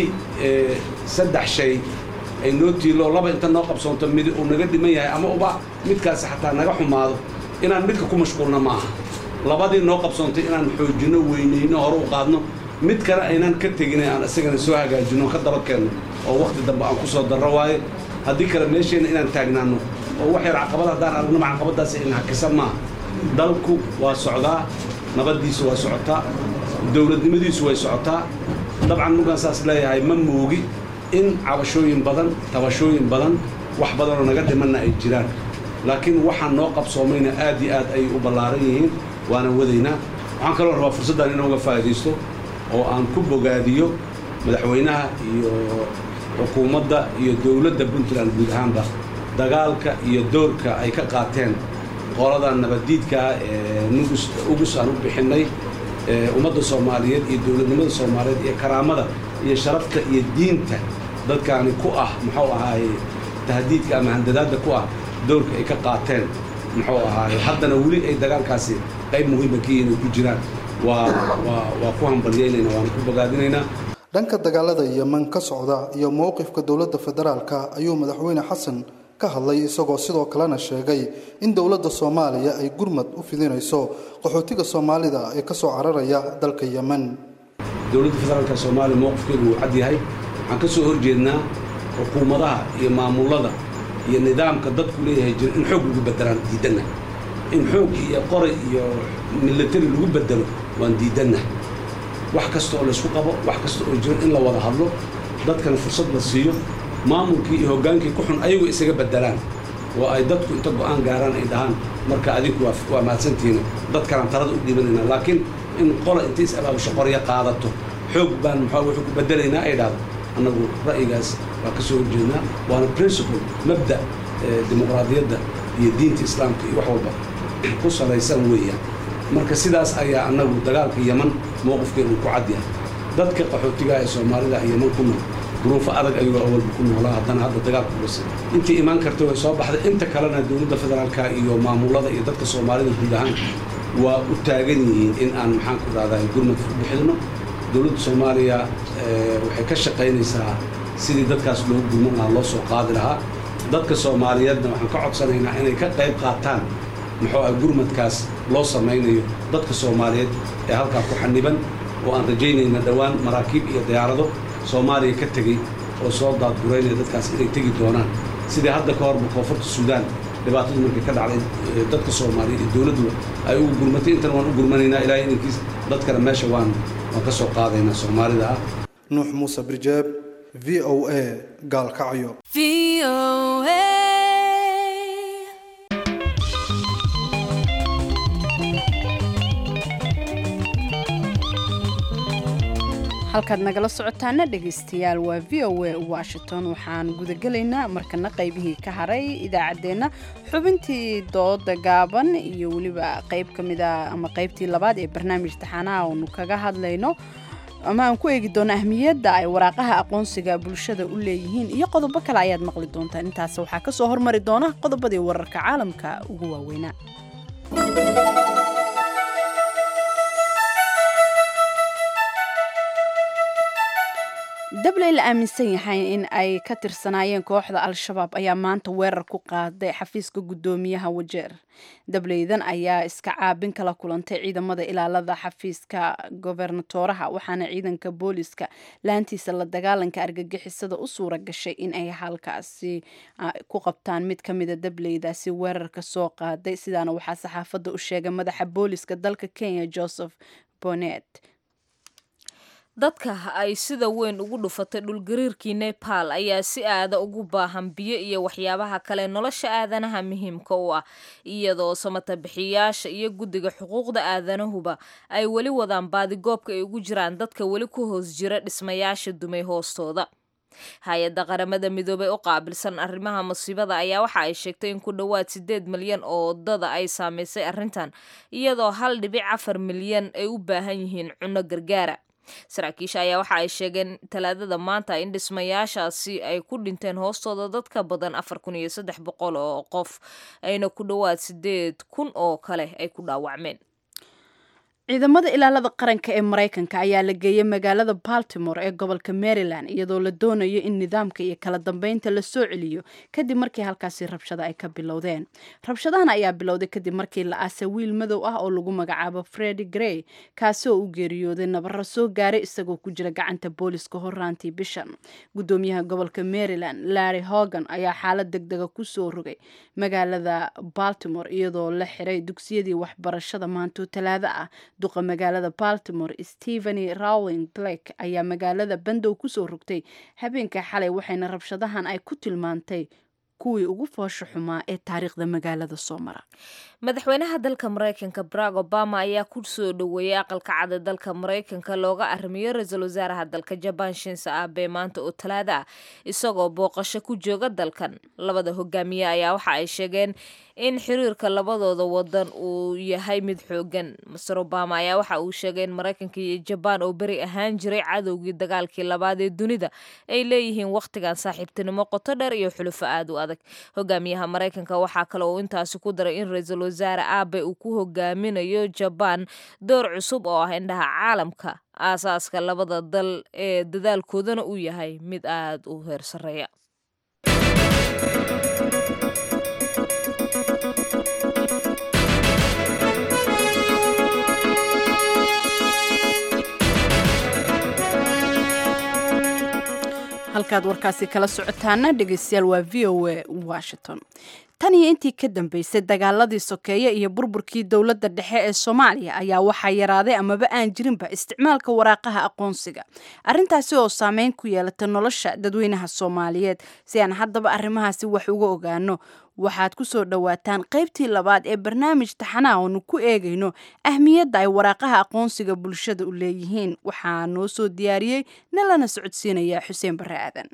saddex shay ay noo tiilo laba inta noo qabsoonto mid uu naga dhiman yahay ama uba midkaasi xataa naga xumaado inaan midka ku mashquulna maaha labadii noo qabsoontay inaan xoojinno weynayno hore u qaadno mid kale aynaan ka tegin aan isagana soo hagaajinno ka daba keenno oo wakhti dambe aan ku soo darro waayo haddii kale meesheenna inaan taagnaanno oo wax yar caqabad haddaan aragnaba caqabaddaasi in hakisan maaha dalku waa socdaa nabaddiisu waa socotaa dowladnimadiisu way socotaa dabcan markaan saas leeyahay ma moogi in cabashooyin badan tabashooyin badan wax badanoo naga dhimanna ay jiraan laakiin waxaan noo qabsoomayna aad iyo aad ayay u ballaaran yihiin waana wadaynaa waxaan kaloo rabaa fursaddan inaan uga faa'iidaysto oo aan ku bogaadiyo madaxweynaha iyo xukuumadda iyo dowladda puntland guud ahaanba dagaalka iyo doorka ay ka qaateen qoladan nabaddiidkaa ee nugus ugus aan u bixinnay ummadda soomaaliyeed iyo dowladnimada soomaaliyeed iyo karaamada iyo sharafta iyo diinta dadkaani ku ah muxuu ahaaye tahdiidka ama handadaadda ku ah doorka ay ka qaateen muxuu ahaaye haddana weli ay dagaalkaasi qayb muhiima ka yihiin ay ku jiraan waa waa waa ku hambalyeynayna waana ku bogaadinaynaa
dhanka dagaalada yeman ka socda iyo mowqifka dowladda federaalka ayuu madaxweyne xasan ka hadlay isagoo sidoo kalena sheegay in dowladda soomaaliya ay gurmad u fidinayso qaxootiga soomaalida ee ka soo cararaya dalka yeman
dowladda federaalka soomaaliya mowqifkeedu wuu cad yahay waxaan ka soo horjeednaa xukuumadaha iyo maamullada iyo nidaamka dadku leeyahay jira in xoog lagu bedelaan diidanna in xoog iyo qoray iyo milatari lagu bedelo waan diidanna wax kasta oo laysku qabo wax kasta oo jiro in la wada hadlo dadkana fursad la siiyo maamulkii iyo hoggaankii ku xun ayagu isaga bedelaan oo ay dadku inta go'aan gaaraan ay dhahaan marka adinku waa mahadsantihiin dadkanaan talada u dhiibanayna laakiin in qola inta is abaabusho qorya qaadato xoog baan maxaa wuxuu ku bedelaynaa ay dhahdo annagu ra'yigaas waa ka soo horjeednaa waana principle mabda dimuqraadiyadda iyo diinta islaamka iyo wax walba ku salaysan weeyaan marka sidaas ayaa annagu dagaalka yeman mowqifkeenu ku cad yahay dadka qaxootiga ee soomaalida yeman ku nool duruufo adag ayuu awalba ku noolaa haddana hadda dagaalku bas intii imaan karta way soo baxday inta kalena dowladda federaalka iyo maamulada iyo dadka soomaalida guud ahaan waa u taagan yihiin in aan maxaan ku rahdaa gurmad ku bixino dowladda soomaaliya waxay ka shaqaynaysaa sidii dadkaas loo gurman lahaa loo soo qaadi lahaa dadka soomaaliyeedna waxaan ka codsanaynaa inay ka qayb qaataan muxuu ah gurmadkaas loo samaynayo dadka soomaaliyeed ee halkaa ku xaniban oo aan rajaynayna dhowaan maraakiib iyo diyaarado soomaaliya ka tegey oo soo daadguraynaya dadkaas inay tegi doonaan sidii hadda ka horba koonfurta suudaan dhibaatadu markay ka dhacday dadka soomaaliyeed iyo dowladduba ay ugu gurmatay intana waan u gurmanaynaa ilaahay inankiis dadkana meesha waan waan ka soo qaadaynaa soomaalida ah
nuux muuse birjeeb v o a gaalkacyo
halkaad nagala socotaana dhegaystayaal waa v o a washington waxaan gudagelaynaa markana qaybihii ka haray idaacaddeenna xubintii dooda gaaban iyo weliba qayb ka mida ama qaybtii labaad ee barnaamij taxaanaha oonu kaga hadlayno ama aan ku eegi doono ahmiyadda ay waraaqaha aqoonsiga bulshada u leeyihiin iyo qodobo kale ayaad maqli doontaan intaas waxaa ka soo hormari doona qodobadii wararka caalamka ugu waaweynaa dabley la aaminsan yahay in ay ka tirsanaayeen kooxda al-shabaab ayaa maanta weerar ku qaaday xafiiska guddoomiyaha wajeer dableydan ayaa iska caabin kala kulantay ciidamada ilaalada xafiiska gobernatoraha waxaana ciidanka booliska laantiisa la dagaalanka argagixisada u suura gashay in ay halkaasi ku qabtaan mid ka mida dableydaasi weerarka soo qaaday sidaana waxaa saxaafadda u sheegay madaxa booliska dalka kenya joseph bonet
dadka ay sida weyn ugu dhufatay dhulgariirkii nepal ayaa si aada ugu baahan biyo iyo waxyaabaha kale nolosha aadanaha muhiimka u ah iyadoo samatabixiyaasha iyo guddiga xuquuqda aadanahuba ay weli wadaan baadigoobka ay ugu jiraan dadka weli ku hoos jira dhismayaasha dumay hoostooda hay-adda qaramada midoobey u qaabilsan arrimaha musiibada ayaa waxa ay sheegtay in ku dhowaad sideed milyan oo wadada ay saameysay arrintan iyadoo hal dhibic afar milyan ay u baahan yihiin cunno gargaara saraakiisha ayaa waxa ay sheegeen talaadada maanta in dhismayaashaasi ay ku dhinteen hoostooda dad ka badan afar kun iyo saddex boqol oo qof ayna ku dhowaad sideed kun oo kale ay ku dhaawacmeen
ciidamada ilaalada qaranka ee maraykanka ayaa la geeyey magaalada baltimore ee gobolka maryland iyadoo la doonayo in nidaamka iyo kala dambeynta la soo celiyo kadib markii halkaasi rabshado ay ka bilowdeen rabshadahan ayaa bilowday kadib markii la aasay wiil madow ah oo lagu magacaabo fredi grey kaasi oo u geeriyooday nabaro soo gaaray isagoo ku jira gacanta booliska horaantii bishan gudoomiyaha gobolka maryland larry hogan ayaa xaalad deg dega kusoo rogay magaalada baltimore iyadoo la xiray dugsiyadii waxbarashada maanto talaado ah duqa magaalada baltimore stepheny rowling blake ayaa magaalada bandow kusoo rogtay habeenka xalay waxayna rabshadahan ay ku tilmaantay kuwii ugu foosho xumaa ee taariikhda magaalada soo mara
madaxweynaha dalka maraykanka barack obama ayaa ku soo dhoweeyay aqalka cada dalka maraykanka looga arrimiyo ra-iisul wasaaraha dalka jabaan shinse abe maanta oo talaada ah isagoo booqasho ku jooga dalkan labada hogaamiye ayaa waxa ay sheegeen in xiriirka labadooda wadan uu yahay mid xoogan master obama ayaa waxa uu sheegay in maraykanka iyo jabaan oo beri ahaan jiray cadowgii dagaalkii labaad ee dunida ay leeyihiin wakhtigan saaxiibtinimo qoto dheer iyo xulufo aad u adag hogaamiyaha maraykanka waxaa kale uu intaasi ku daray in ra-iisul wasaare aabe uu ku hogaaminayo jabaan door cusub oo ah indhaha caalamka aasaaska labada dal ee dadaalkoodana uu yahay mid aad u heer sarreeya
halkaad warkaasi kala socotaana dhegeystayaal waa v o a washington tan iyo intii ka dambeysay dagaaladii sokeeye iyo burburkii dowladda dhexe ee soomaaliya ayaa waxaa yaraaday amaba aan jirinba isticmaalka waraaqaha aqoonsiga arrintaasi oo saameyn ku yeelata nolosha dadweynaha soomaaliyeed si aan haddaba arrimahaasi wax uga ogaano waxaad ku soo dhowaataan qaybtii labaad ee barnaamij taxanaha oonu ku eegayno ahmiyadda ay waraaqaha aqoonsiga bulshada u leeyihiin waxaa noo soo diyaariyey nalana socodsiinaya xuseen barre aadan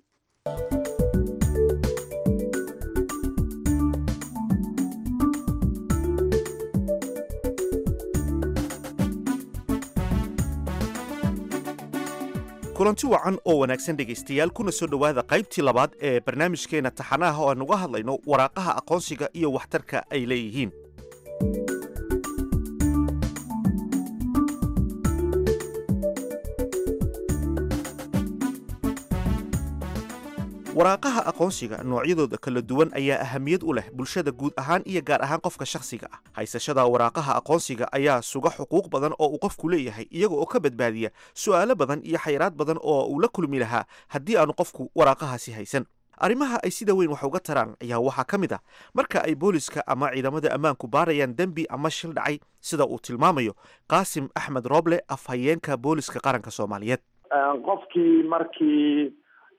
kulanti wacan oo wanaagsan dhegaystayaal kuna soo dhowaada qaybtii labaad ee barnaamijkeenna taxanaha oo aan uga hadlayno waraaqaha aqoonsiga iyo waxtarka ay leeyihiin waraaqaha aqoonsiga noocyadooda kala duwan ayaa ahamiyad u leh bulshada guud ahaan iyo gaar ahaan qofka shakhsiga ah haysashada waraaqaha aqoonsiga ayaa suga xuquuq badan oo uu qofku leeyahay iyaga oo ka badbaadiya su'aalo badan iyo xayiraad badan oo uu la kulmi lahaa haddii aanu qofku waraaqahaasi haysan arrimaha ay sida weyn wax uga taraan ayaa waxaa ka mid ah marka ay booliska ama ciidamada ammaanku baarayaan dembi ama shil dhacay sida uu tilmaamayo qaasim axmed rooble afhayeenka booliska qaranka soomaaliyeed
qofkii markii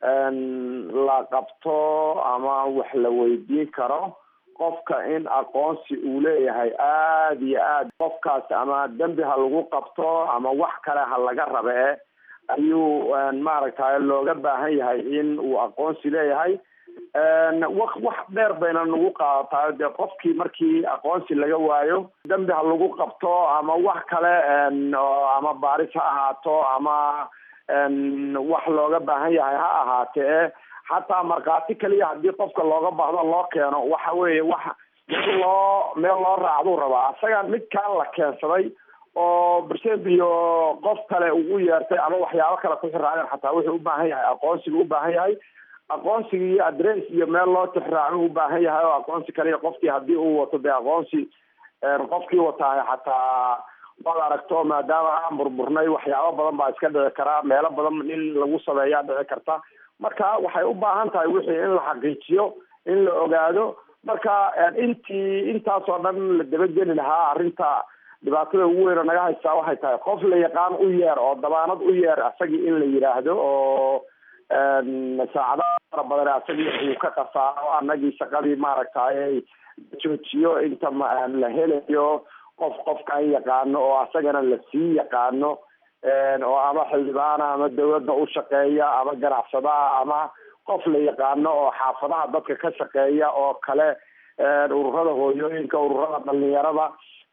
la qabto ama wax la weydiin karo qofka in aqoonsi uu leeyahay aada iyo aad qofkaas ama dembi ha lagu qabto ama wax kale ha laga rabe ayuu maaragtay looga baahan yahay in uu aqoonsi leeyahay wa wax dheer bayna nagu qaadataa dee qofkii markii aqoonsi laga waayo dembi ha lagu qabto ama wax kale ama baaris ha ahaato ama wax looga baahan yahay ha ahaatee xataa markhaati kaliya haddii qofka looga baahdo loo keeno waxa weeye wax meel loo meel loo raacduu rabaa isaga midkaan la keensaday oo bersent iyo qof kale uu u yeertay ama waxyaabo kale ku xiraaceen xataa wuxuu u baahan yahay aqoonsigu u baahan yahay aqoonsiga iyo adress iyo meel loo tixraacu u baahan yahay oo aqoonsi kaliya qofkii haddii uu wato dee aqoonsi qofkii wataahay xataa waad aragto maadaama aan burburnay waxyaabo badan baa iska dhici karaa meelo badan in lagu sameeyaa dhici karta marka waxay u baahan tahay wixii in la xaqiijiyo in la ogaado marka intii intaasoo dhan la dabageli lahaa arrinta dhibaatada ugu weyna naga haystaa waxay tahay qof la yaqaan u yeer oo dabaanad u yeer asagii in la yidhaahdo oo saacadaha fara badan asagii uu ka qasaaro anagii shaqadii maaragtay joojiyo inta la helayo qof qofkaan yaqaano oo asagana lasii yaqaano oo ama xildhibaana ama dawladda u shaqeeya ama ganacsadaha ama qof la yaqaano oo xaafadaha dadka ka shaqeeya oo kale ururada hooyooyinka ururada dhalinyarada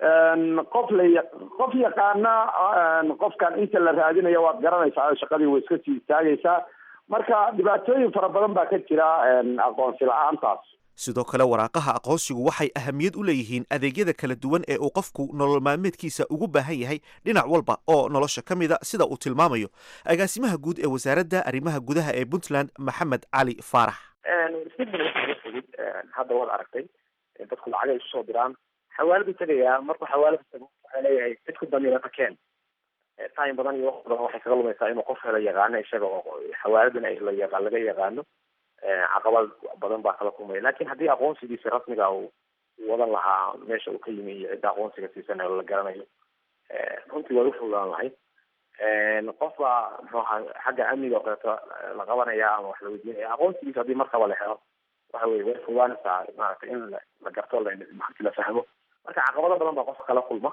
qof la qof yaqaana qofkan inta la raadinayo waad garanaysaa shaqadii way iska sii istaagaysaa marka dhibaatooyin fara badan baa ka jira aqoonsi la-aantaas
sidoo kale waraaqaha aqoonsigu waxay ahamiyad u leeyihiin adeegyada kala duwan ee uu qofku nolol maalmeedkiisa ugu baahan yahay dhinac walba oo nolosha ka mida sida uu tilmaamayo agaasimaha guud ee wasaaradda arrimaha gudaha ee puntland maxamed cali faarax
fudud hadda waad aragtay dadku lacagay isu soo diraan xawaaladu tagayaa markuu xawaalada tago waxaa leeyahay dadku damiirata keen time badan iyo waqti badan waxay kaga lumaysaa inuu qof hela yaqaano isaga oo xawaaladan la laga yaqaano caqabad badan baa kala kulmaya lakin haddii aqoonsigiisa rasmiga uu wadan lahaa meesha uu ka yimi iyo cidda aqoonsiga siisanayo la garanayo runtii waa ufududaan lahayd qof baa muxuu ahaa xagga amniga oo kaleeto la qabanaya ama wax la weydiinaya aqoonsigiisa haddii markaba la helo waxa weye way fududaanaysaa maaragtay in la garto marti la fahmo marka caqabado badan baa qofka kala kulma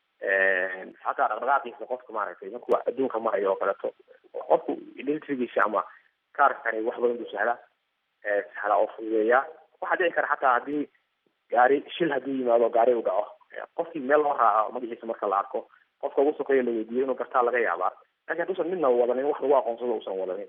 xataa dhaqdhaqaaqiisa qofka maaragtay markuu adduunka marayo oo kaleeto qofku identitygiisa ama kaarkani wax badan buu sahlaa sahlaa oo fududeeyaa waxaa dhici kara xataa haddii gaari shil hadduu yimaado gaari u dhaco qofkii meel loo raaco magaciisa marka la arko qofka ugu sokeeya la weydiiyo inuu gartaa laga yaabaa lakin hadduusan midna wadanin wax lagu aqoonsado usan wadanin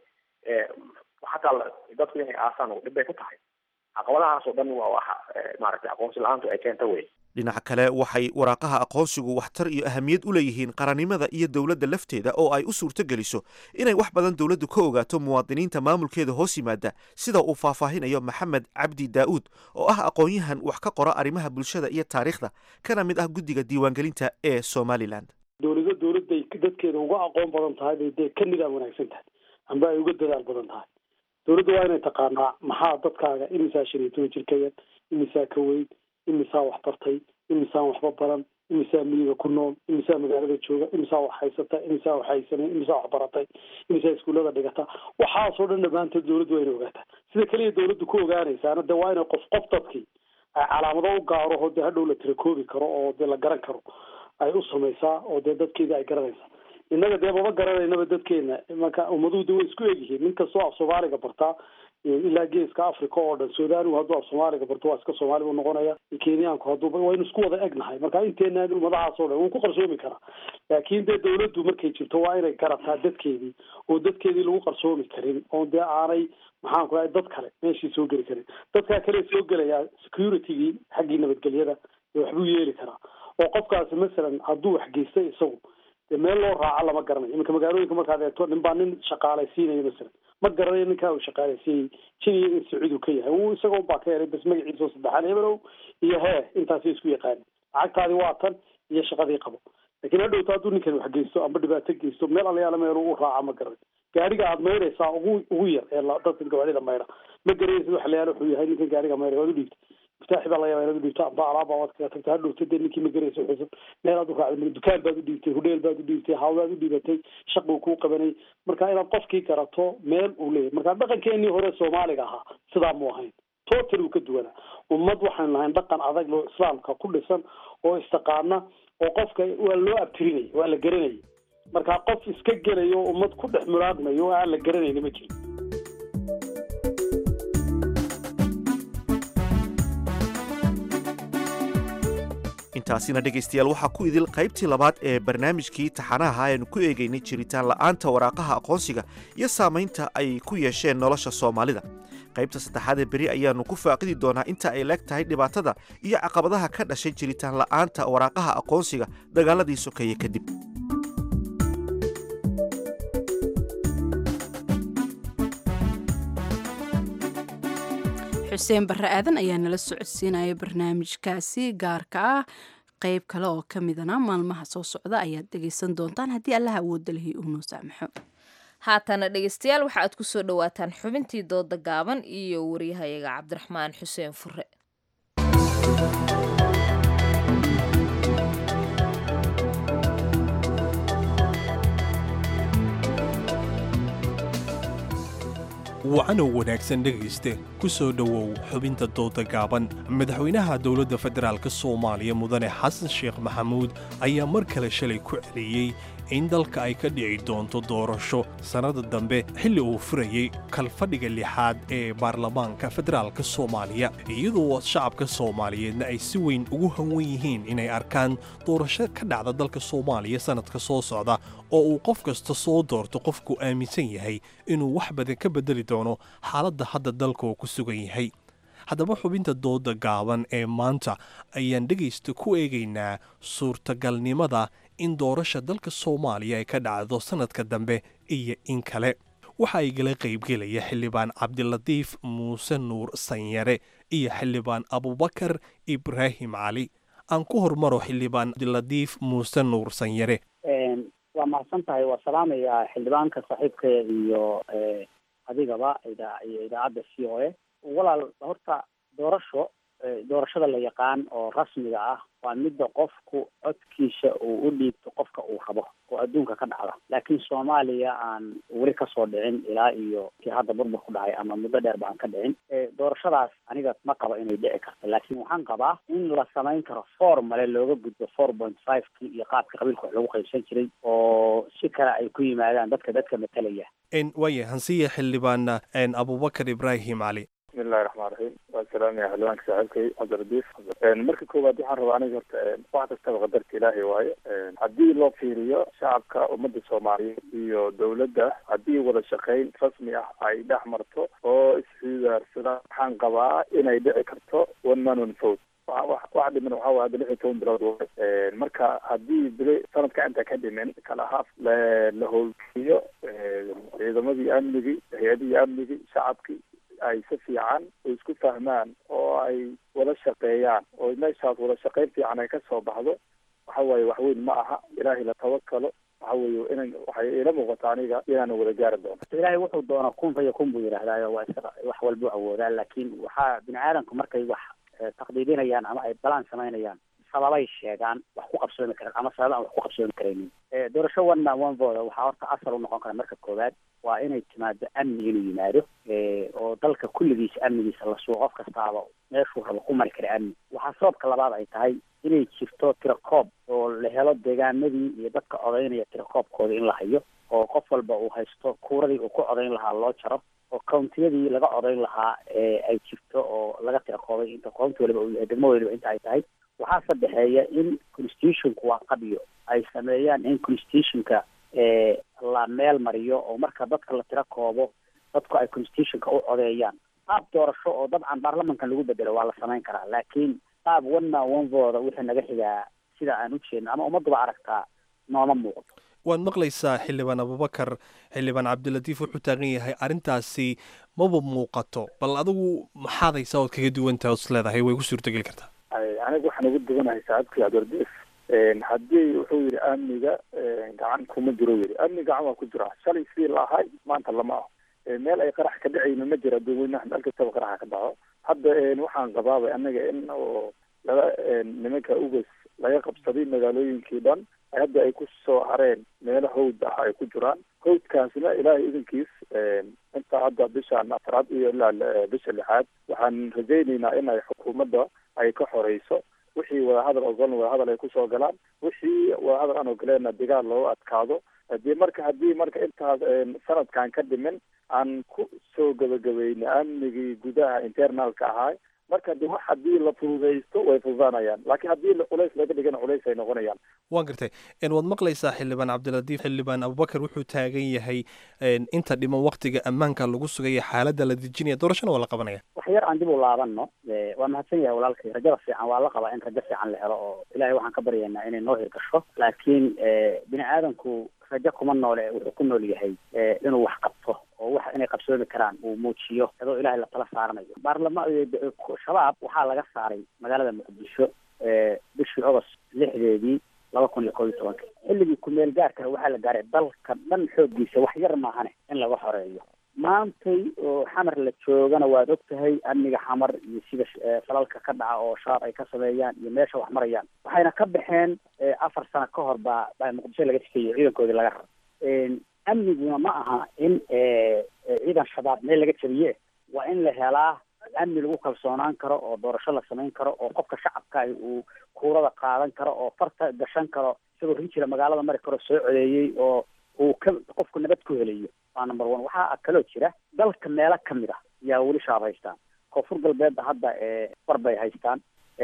xataa dadku inay aasaan dhib bay ku tahay caqabadahaas oo dhan waa waxa maaragtay aqoonsi la-aantu ay keenta wey
dhinaca kale waxay waraaqaha aqoonsigu waxtar iyo ahamiyad u leeyihiin qarannimada iyo dowladda lafteeda oo ay u suurto geliso inay wax badan dowladdu ka ogaato muwaadiniinta maamulkeeda hoos yimaada sida uu faahfaahinayo maxamed cabdi daa'uud oo ah aqoon-yahan wax ka qora arrimaha bulshada iyo taariikhda kana mid ah guddiga diiwaangelinta ee somalilan
dowlado dowladday dadkeeda uga aqoon badan tahay bay dee ka nidaam wanaagsan tahay amba ay uga dadaal badan tahay dowladda waa inay taqaanaa maxaa dadkaaga imisaa shan iyo toban jir ka yar imisaa ka weyn imisaa wax bartay imisaan waxba baran imisaa miyiga ku nool imisaa magaalada jooga imisaa wax haysata imisaa wax haysanay imisaa wax baratay imisaa iskuullada dhigata waxaasoo dhan dhammaantood dowladdu waa inay ogaataa sida keliya dowladdu ku ogaanaysaana dee waa inay qof qof dadkii ay calaamado u gaaro oo dee hadhow la tirakoobi karo oo dee la garan karo ay u samaysaa oo dee dadkeedii ay garanaysaa innaga dee maba garanaynaba dadkeena marka ummaduhu de way isku egyihiin nin kastoo af soomaaliga bartaa ilaa geeska africa oo dhan sudaanigu hadduu af soomaaliga barto waa iska soomaali buu noqonaya kenyaanku hadduu waynu isku wada egnahay marka inteena ummadahaas oo dhan wuu ku qarsoomi karaa laakiin dee dawladdu markay jirto waa inay garataa dadkeedii oo dadkeedii lagu qarsoomi karin oo dee aanay maxaan ku dhahay dad kale meeshii soo geli karin dadkaa kale soo gelaya securitygii xaggii nabadgelyada dee waxbuu yeeli karaa oo qofkaasi masalan hadduu wax geystay isagu dee meel loo raaco lama garanayo iminka magaalooyinka markaad eegto nin baa nin shaqaalaysiinaya masalan ma garanayo ninkaa uu shaqaalaysiiyey jiniya in sacuud uu ka yahay uu isagoon baa ka helay bas magaciisa oo saddexaan hebelow iyo hee intaasay isku yaqaanin lacagtaadi waa tan iyo shaqadii qabo laakiin hadhowta hadduu ninkan wax geysto amba dhibaato geysto meel alayaala meel u raaca ma garan gaariga aad maydhaysaa ugu ugu yar ee dadka gawaarida maydha ma garanaysid wax layaala wuxuu yahay ninkan gaariga maydha waad u dhiibta miftaaxi baa laga yaaba inaad u dhiibto amba alaaba waad kaga tagta hadhowta dee ninkii ma garanaysa xusub meel aad u raacday dukaan baad u dhiibtay hudheel baad u dhiibtay hawlaad u dhiibatay shaq buu kuu qabanay marka inaad qofkii garato meel uu leeyahay marka dhaqankeenii hore soomaaliga ahaa sidaa mu ahayn total uu ka duwanaa ummad waxaynu lahayn dhaqan adag loo islaamka ku dhisan oo istaqaana oo qofka waa loo abtirinaya waa la garanaya marka qof iska gelaya oo ummad ku dhex mulaadmayo oo aan la garanayni ma jiro
intaasina dhegaystayaal waxaa ku idil qaybtii labaad ee barnaamijkii taxanaha aynu ku eegaynay jiritaan la'aanta waraaqaha aqoonsiga iyo saamaynta ay ku yeesheen nolosha soomaalida qaybta saddexaad ee beri ayaannu ku faaqidi doonaa inta ay leeg tahay dhibaatada iyo caqabadaha ka dhashay jiritaan la'aanta waraaqaha aqoonsiga dagaaladii sokeeye kadib
xuseen barre aadan ayaa nala socodsiinaya barnaamijkaasi gaarka ah qayb kale oo ka midana maalmaha soo socda ayaad dhegaysan doontaan haddii allaha awoodda lihi uu noo saamaxo
haatana dhegaystayaal waxa aad ku soo dhowaataan xubintii dooda gaaban iyo waryahayaga cabdiraxmaan xuseen fure
wacanow wanaagsan dhegayste ku soo dhowow xubinta dooda gaaban madaxweynaha dowladda federaalk soomaaliya mudane xasan sheekh maxamuud ayaa mar kale shalay ku celiyey in dalka ay ka dhici doonto doorasho sannada dambe xilli uu furayey kalfadhiga lixaad ee baarlamaanka federaalk soomaaliya iyadoo shacabka soomaaliyeedna ay si weyn ugu hanwan yihiin inay arkaan doorasho ka dhacda dalka soomaaliya sannadka soo socda oo uu qof kasta soo doorto qofku aaminsan yahay inuu wax badan ka beddeli doono xaaladda hadda dalka uu ku sugan yahay haddaba xubinta dooda gaaban ee maanta ayaan dhegaysta ku eegaynaa suurtagalnimada in doorasha dalka soomaaliya ay ka dhacdo sannadka dambe iyo in kale waxa ay gala qaybgelaya xildhibaan cabdilatiif muuse nuur sanyare iyo xildhibaan abubakar ibraahim cali aan ku hormaro xildhibaan cabdilatiif muuse nuur sanyare
waa mahadsan tahay waa salaamayaa xildhibaanka saaxiibka iyo adigaba iyo idaacadda c o a walaal horta doorasho doorashada la yaqaan oo rasmiga ah waa midda qofku codkiisa uu u dhiibto qofka uu rabo oo adduunka ka dhacda laakiin soomaaliya aan weli kasoo dhicin ilaa iyo kii hadda burbur ku dhacay ama muddo dheer ba aan ka dhicin doorashadaas aniga ma qabo inay dhici karto laakiin waxaan qabaa in la samayn karo formale looga gudbo four point five ki iyo qaabka qabiilka wax lagu qaybsan jiray oo si kale ay ku yimaadaan dadka dadka matalaya
waaya hansiya xildhibaan abubakar ibraahim cali
bismillahi raxmaan raxiim waa salaamaya xildhibaanka saaxiibkay cabdiradiif marka koowaad waxaan rabaa aniga horta wax kastaba qadarka ilaahay waaye haddii loo fiiriyo shacabka ummadda soomaaliyeed iyo dowladda haddii wada shaqayn rasmi ah ay dhex marto oo isxidaarsadaan waxaan qabaa inay dhici karto one man one vote wax dhiman waxaa waay hadda lix iyo toban bilood waay marka haddii bili sanadka inta ka dhimin kala haaf la howlgeliyo ciidamadii amnigii hay-adihii amnigii shacabkii ay si fiican isku fahmaan oo ay wada shaqeeyaan oo meeshaas wada shaqeyn fiican ay kasoo baxdo waxa waaye waxweyn ma aha ilaahay la tawakalo waxa weeye inan waxay ila muuqata aniga inaanu wada gaari doono
ilaahay wuxuu doona kun fa yakun buu yidhahdaayo waa isaga wax walbuu awoodaa laakiin waxaa bini aadamku markay wax taqdiidinayaan ama ay balaan samaynayaan sababay sheegaan wax ku qabsoomi karaan ama sababa aan wax ku qabsoomi karaynin doorasho one man one vote waxaa horta asal u noqon kara marka koowaad waa inay timaado amni inuu yimaado oo dalka kulligiisa amnigiisa la sugo qof kastaaba meeshuu rabo ku mari kara amni waxaa sababka labaad ay tahay inay jirto tirakoob oo la helo deegaanadii iyo dadka codaynaya tirakoobkooda in la hayo oo qof walba uu haysto kuuradii uu ku codayn lahaa loo jaro oo countiyadii laga codayn lahaa ee ay jirto oo laga tirakoobay inta county waliba uu yahay degmo waliba inta ay tahay waxaa sadexeeya in constitutionku waa qabiyo ay sameeyaan in constitutionka la meel mariyo oo marka dadka la tiro koobo dadku ay constitutionka u codeeyaan qaab doorasho oo dabcan baarlamankan lagu bedelo waa la samayn karaa laakiin qaab one man one voda wixii naga xigaa sida aan u jeedno ama ummadduba aragtaa nooma muuqdo
waad maqlaysaa xildhibaan abubakar xildhibaan cabdilatiif wuxuu taagan yahay arrintaasi maba muuqato bal adigu maxaad haysaa ood kaga duwantaha os leedahay way ku suurtogeli kartaa
aniga waxaan ugu duganahay saacadkii cabdiradiif haddii wuxuu yidhi amniga gacan kuma jiro yidhi amni gacan waa ku jira shalay sidii la ahay maanta lama aho meel ay qarax ka dhacayna ma jira dadweynaha meel kastaba qaraxa ka dhaco hadda waxaan qabaabay anaga in oo laga nimanka ugas laga qabsaday magaalooyinkii dhan hadda ay ku soo hareen meelo hawd ah ay ku jiraan hawdkaasna ilaahay idankiis inta hadda bishaan afraad iyo ilaa bisha lixaad waxaan rajaynaynaa in ay xukuumadda ay ka xoreyso wixii wadahadal ogolan wadahadal ay kusoo galaan wixii wadahadal aan ogoleenna dagaal looga adkaado hadii marka haddii marka intaas sanadkan ka dhimin aan ku soo gabagabayna amnigii gudaha internalka ahaa marka de wax haddii la fududaysto way fududaanayaan laakiin haddii culays laga dhigana culays ay noqonayaan
waan gartay waad maqlaysaa xildhibaan cabdilatiif xildhibaan abubakar wuxuu taagan yahay inta dhiman waktiga ammaanka lagu sugaya xaaladda la dejinaya doorashana waa la qabanaya
wax yar aan dib u laabano waa mahadsan yahay walaalkay rajada fiican waa la qabaa in rajo fiican la helo oo ilahay waxaan ka baryaynaa inay noo hirgasho laakiin bini aadamku rajo kuma noole wuxuu ku nool yahay inuu wax qabto oo wax inay qabsoomi karaan uu muujiyo adoo ilahay la tala saaranayo baarlama shabaab waxaa laga saaray magaalada muqdisho bishii ogost lixdeedii laba kun iyo koob iyo tobanka xilligii kumeel gaarkana waxaa la gaaray dalka dhan xooggiisa wax yar maahane in laga xoreeyo maantay oo xamar la joogana waad og tahay amniga xamar iyo sida falalka ka dhaca oo shabaab ay ka sameeyaan iyo meesha wax marayaan waxayna ka baxeen afar sano ka hor baa baa muqdisho laga sikeeyo ciidankoodii laga raro amniguna ma aha in ciidan shabaab meel laga jabiye waa in la helaa amni lagu kalsoonaan karo oo doorasho la samayn karo oo qofka shacabka uu kuurada qaadan karo oo farta gashan karo isagoo rinjira magaalada mari karo soo codeeyey oo uu ka qofku nabad ku helayo waa number one waxaa kaloo jira dalka meelo kamid ah yaa weli shabaab haystaan koonfur galbeedda hadda bar bay haystaan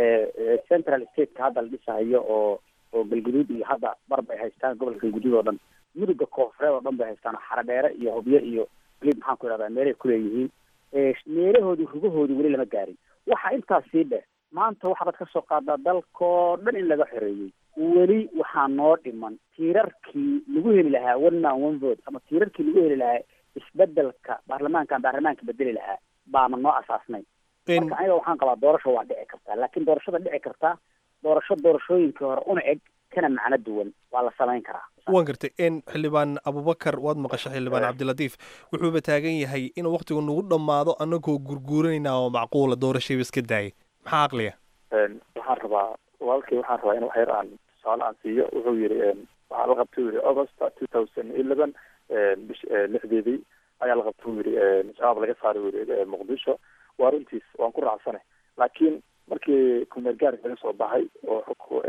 central stateka hadda la dhisahayo oo oo galguduud iyo hadda bar bay haystaan gobolka galguduud oo dhan muduga koonfureed oo dhan bay haystaan xaradheere iyo hobyo iyo weli maxaan ku ihahdaa meelay kuleeyihiin meelahoodii rugahoodii weli lama gaarin waxa intaas sii dheh maanta waxaad ka soo qaadaa dalkoo dhan in laga xoreeyey weli waxaa noo dhiman tiirarkii lagu heli lahaa one man one vote ama tiirarkii lagu heli lahaa isbedelka baarlamaankan baarlamaanka bedeli lahaa baana noo asaasnay marka aniga waxaan qabaa doorasho waa dhici kartaa laakiin doorashada dhici kartaa doorasho doorashooyinkii hore una eg kana macno duwan waa la samayn karaa
waan gartay xildhibaan abubakar waad maqashay xildhibaan cabdilatiif wuxuuba taagan yahay inuu waktigu nagu dhammaado annagoo gurguuranayna oo macquula doorashayba iska daayay maxaa aqliya
waxaan rabaa walaalkii waxaan rabaa in wax yar aan tusaale aan siiyo wuxuu yidhi waxaa la qabtay yidhi august two thousand eleven bish lixdeedii ayaa la qabtay yidhi shabaab laga saaray yidhi muqdisho waa runtiis waan ku raacsanay laakiin markii kumeel gaarka laga soo baxay oo xuk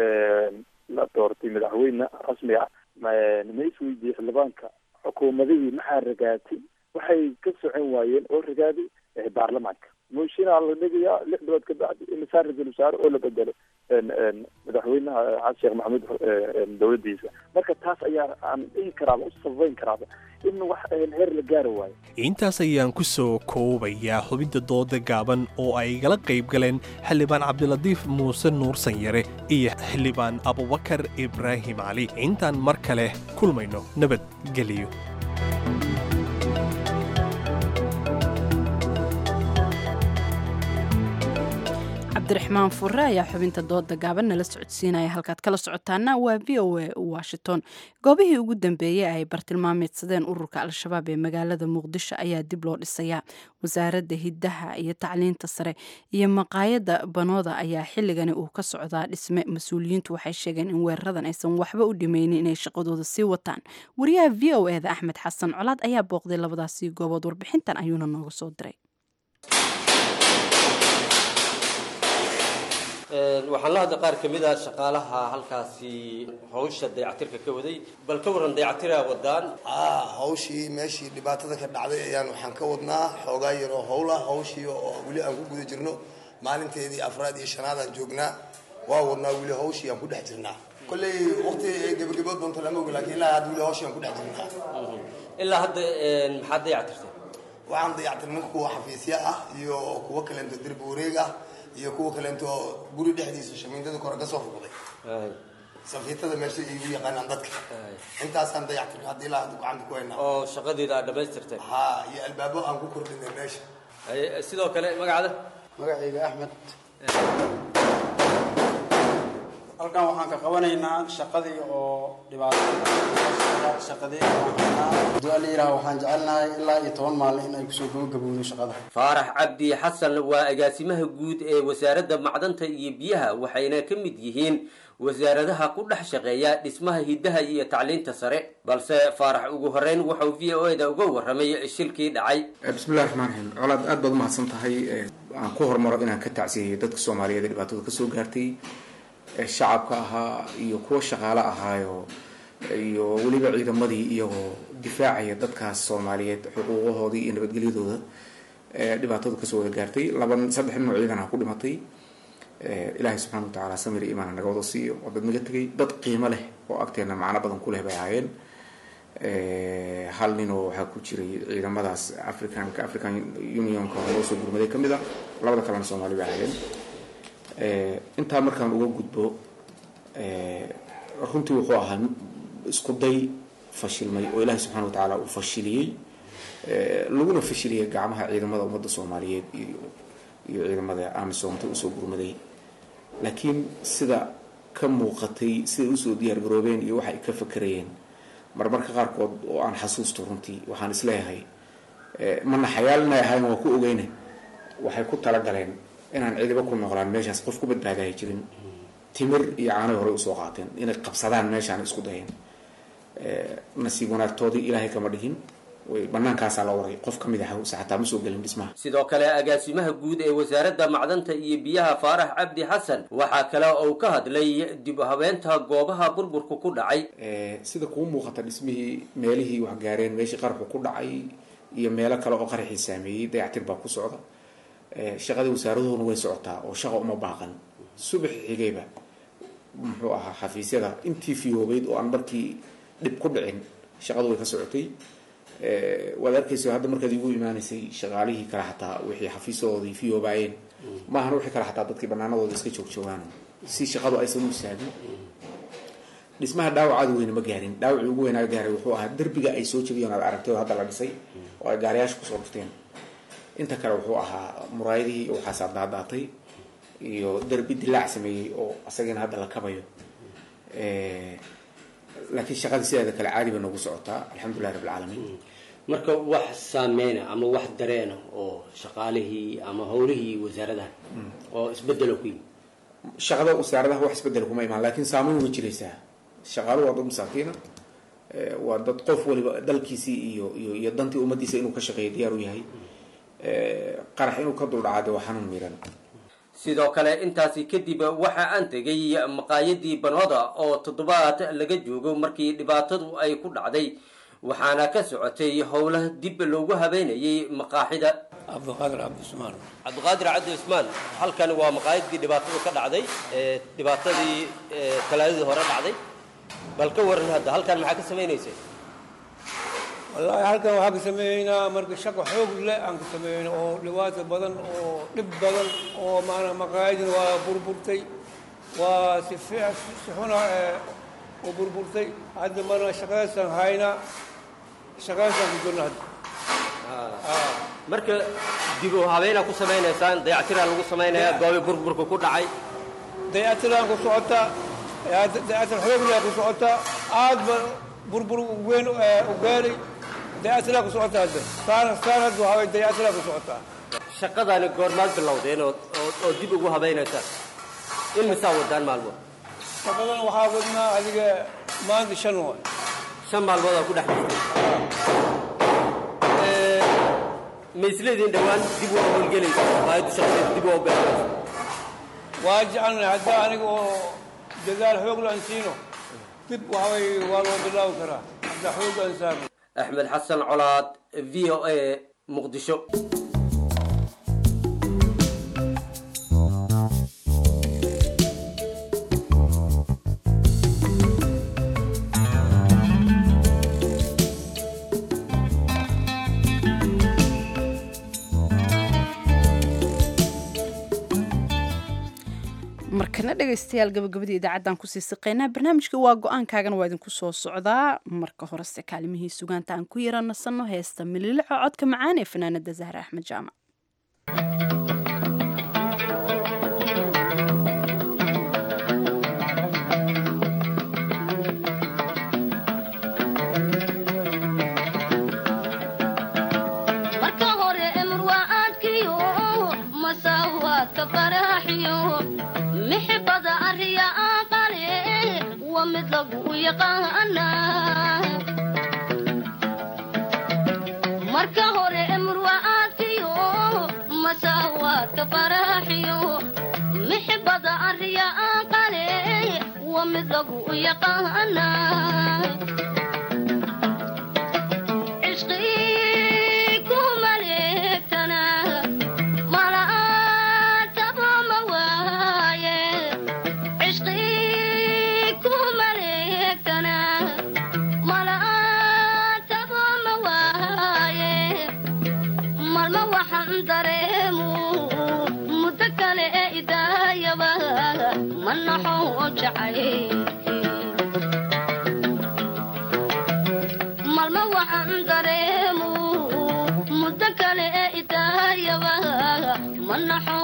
la doortay madaxweyne rasmi ah ma isweydiiyey xildhibaanka xukuumadihii maxaa ragaatay waxay ka socon waayeen oo ragaaday baarlamaanka mooshinaa la dhigayaa lix bilood ka bacdi imisaa ra-iisul wasaare oo la bedelo madaxweynaha xasan sheekh maxamuud dowladdiisa marka taas ayaa aan dhihi karaaba u sabayn karaaba in wax heer la gaari waayo
intaas ayaan ku soo koobayaa xubinta dooda gaaban oo ay igala qayb galeen xildhibaan cabdilatiif muuse nuur sanyare iyo xildhibaan abubakar ibraahim cali intaan mar kale kulmayno nabadgeliyo
cabdiraxmaan fure ayaa xubinta dooda gaaban nala socodsiinaya halkaad kala socotaana waa v o a washington goobihii ugu dambeeyey ay bartilmaameedsadeen ururka al-shabaab ee magaalada muqdisho ayaa dib loo dhisayaa wasaaradda hiddaha iyo tacliinta sare iyo maqaayadda banooda ayaa xilligani uu ka socdaa dhisme mas-uuliyiintu waxay sheegeen in weeraradan aysan waxba u dhimaynin inay shaqadooda sii wataan wariyaha v o eda axmed xasan colaad ayaa booqday labadaasii goobood warbixintan ayuuna nooga soo diray
waxaan la hadlay qaar ka mid a shaqaalaha halkaasi hawsha dayactirka ka waday bal ka waran dayactiraa wadaan
aa hawshii meeshii dhibaatada ka dhacday ayaan waxaan ka wadnaa xoogaa yaroo howla hawshii oo weli aan ku guda jirno maalinteedii afraad iyo shanaad aan joognaa waa wadnaa weli hawshii aan ku dhex jirnaa kolley waqti gebagabood doonto lama ogi laakiin ilaa hadda weli hawshii aan ku dhex jirnaa
ilaa hadda maxaad dayactirtay
waxaan dayactirnay kuwa xafiisya ah iyo kuwa kaleento derbi wareeg ah iyo kuwa kaleento guri dhexdiisa shamiindada kore ka soo ruqday safiitada meesha igu yaqaanaan dadka intaasaan dayactirnay hadda ilaa hadda gacanta ku haynaa
oo shaqadeeda aad dhammaystirtay
ha iyo albaabo aan ku kordhinay meesha
sidoo kale magacada
magacayga axmed halkan waxaan ka qabanaynaa shaqadii oo dhibaato shaqadii haddii alla yidhaha waxaan jecelnahay ilaa iyo toban maalin in ay kusoo gabagabowdo shaqada
faarax cabdi xasan waa agaasimaha guud ee wasaaradda macdanta iyo biyaha waxayna ka mid yihiin wasaaradaha ku dhex shaqeeya dhismaha hiddaha iyo tacliinta sare balse faarax ugu horeyn wuxuu v o da uga warramay shilkii dhacay
bismillahi raxmaan raxiim colaad aad baad umahadsan tahay aan ku hormaro inaan ka tacsiyeyo dadka soomaaliyeed ee dhibaatada kasoo gaartay shacabka ahaa iyo kuwa shaqaale ahaayo iyo weliba ciidamadii iyagoo difaacaya dadkaas soomaaliyeed xuquuqahoodii iyo nabadgelyadooda dhibaatada kasoo wada gaartay laba saddex nin oo ciidan ah ku dhimatay ilaahay subxaana wa tacaala samir iyo imaan naga wada siiyo oo dad naga tegay dad qiimo leh oo agteena macno badan ku leh bay ahaayeen hal ninoo waxaa ku jiray ciidamadaas africanka african unionka loo soo gurmaday ka mid a labada kalena soomaali bay ahaayeen intaa markaan uga gudbo runtii wuxuu ahaa isku day fashilmay oo ilaahay subxana wa tacaala uu fashiliyey laguna fashiliyay gacmaha ciidamada ummadda soomaaliyeed iyo iyo ciidamada amisoomta usoo gurmaday laakiin sida ka muuqatay siday usoo diyaar garoobeen iyo waxa ay ka fakerayeen marmarka qaarkood oo aan xasuusto runtii waxaan isleeyahay mana xayaal inay ahayn waa ku ogeyne waxay ku talagaleen inaan cidiba ku noqlaan meeshaas qof ku badbaadaya jirin timir iyo caanay horey usoo qaateen inay qabsadaan meeshaan isku dayeen nasiib wanaagtoodii ilaahay kama dhigin banaankaasaa la waray qof kamid ah xataa ma soo gelin dhismaha
sidoo kale agaasimaha guud ee wasaaradda macdanta iyo biyaha faarax cabdi xasan waxaa kale uu ka hadlay dib u habeenta goobaha burburku ku dhacay
sida kuu muuqata dhismihii meelihii wax gaareen meeshii qarxu ku dhacay iyo meelo kale oo qaraxii saameeyey dayactir baa ku socda shaqadii wasaaraduhuna way socotaa oo shaqa uma baaqan subax xigayba muxuu ahaa xafiisyada intii fiyoobeyd oo aan markii dhib ku dhicin shaqadu way ka socotay waad arkaysa hadda markaad igu imaaneysay shaqaalihii kale xataa wixii xafiisadoodii fiyoobaayeen maahan wixii kale xataa dadkii banaanadooda iska joogjoogaan si shaqadu aysan u istaagin dhismaha dhaawacaada weyne ma gaarin dhaawacii ugu weynaa gaaray wuxuu ahaa derbiga ay soo jebiyeen aad aragtay oo hadda la dhisay oo ay gaariyaasha kusoo dhufteen inta kale wuxuu ahaa muraayadihii waxaas daadaatay iyo derbi dilaac sameeyey oo asagina hadda la kabayo laakiin shaqada sideeda kale caadi bay noogu socotaa alxamdulilah rabb alcaalamiin
marka wax saameyna ama wax dareena oo shaqaalihii ama howlihii wasaaradaha oo isbedelo ku yimi
shaqada wasaaradaha wax isbedel kuma imaan laakiin saameyn way jiraysaa shaqaaluhu waa dad masaakiina waa dad qof waliba dalkiisii iyo iyo iyo dantii ummadiisa inuu ka shaqeeyo diyaar u yahay qarax inuu ka duldhacaade waa xanuun miiran
sidoo kale intaasi kadib waxa aan tegay maqaayadii banooda oo toddobaad laga joogo markii dhibaatadu ay ku dhacday waxaana ka socotay howla dib loogu habeynayay maqaaxida
cabdiqaadir cabdismaan
cabdiqaadir cabdi cusmaan halkani waa maqaayadii dhibaatadu ka dhacday dhibaatadii talaadadii hore dhacday bal ka waran hadda halkan maxaa ka samaynaysay
wallaahi halkan waxaa ka sameeyeynaa marka shaqo xoog leh aan ka sameeyeyna oo dhibaato badan oo dhib badan oo maanaa maqaayadina waa burburtay waa si fiic si xuna u burburtay hadda marna shaqadaasaan haynaa shaqadaasaan ku jirna hadda
marka dib u habeynaa ku samaynaysaan dayactiraa lagu samaynayaa goobi burburka ku dhacay
dayactiraan ku socotaa dayactir xoog leh ku socotaa aad ba burbur weyn u gaaray dayactiraa ku socotaa hadda saan saan hadda waxaa waye dayactiraa ku socotaa
shaqadani goormaad bilowdeen oo oo dib ugu habaynaysaan in misaa wadaan maalmood
shaqadan waxaa wadnaa adiga maanta shan waay
shan maalmood aa ku dhex jirtay ma isleediin dhowaan dib waa howlgelaysa maqaayaddu shaqadeeda dib waa u bilaabaysa
waa jecelnahay haddii aniga oo dadaal xoog la ansiino dib waxaway waa loo bilaabi karaa hadda xoog aan saarno
axmed xasan colaad v o a muqdisho
markana dhegaystayaal gabagabadii idaacaddan kusii siqaynaa barnaamijka waa go-aankaagana waa idinku soo socdaa marka horese kaalimihii sugaanta aan ku yara nasanno heesta mililico codka macaan ee fanaanada zahra axmed jaamac
marka hore emr waa aadkiyo masaawaadka faraaxiyo mixibada arriya aqale waa mid lagu yaqaana marka hore emr waa aadkiyo masaawaadka faraaxiyo mixibada arriya aqale waa mid lagu yaqaana malma waxaan dareemu muddo kale ee idaayaba ma naxo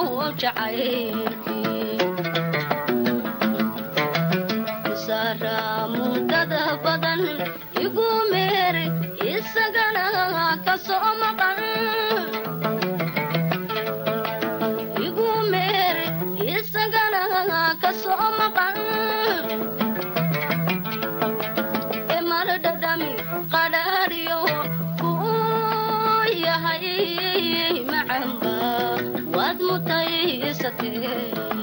jacaylsara muddada badan igu meer isagana ka soo maqan igu meer isagana ka soo maqan emardhadhami qadhaadhiyo kuu yahay macamba waad mutaysatee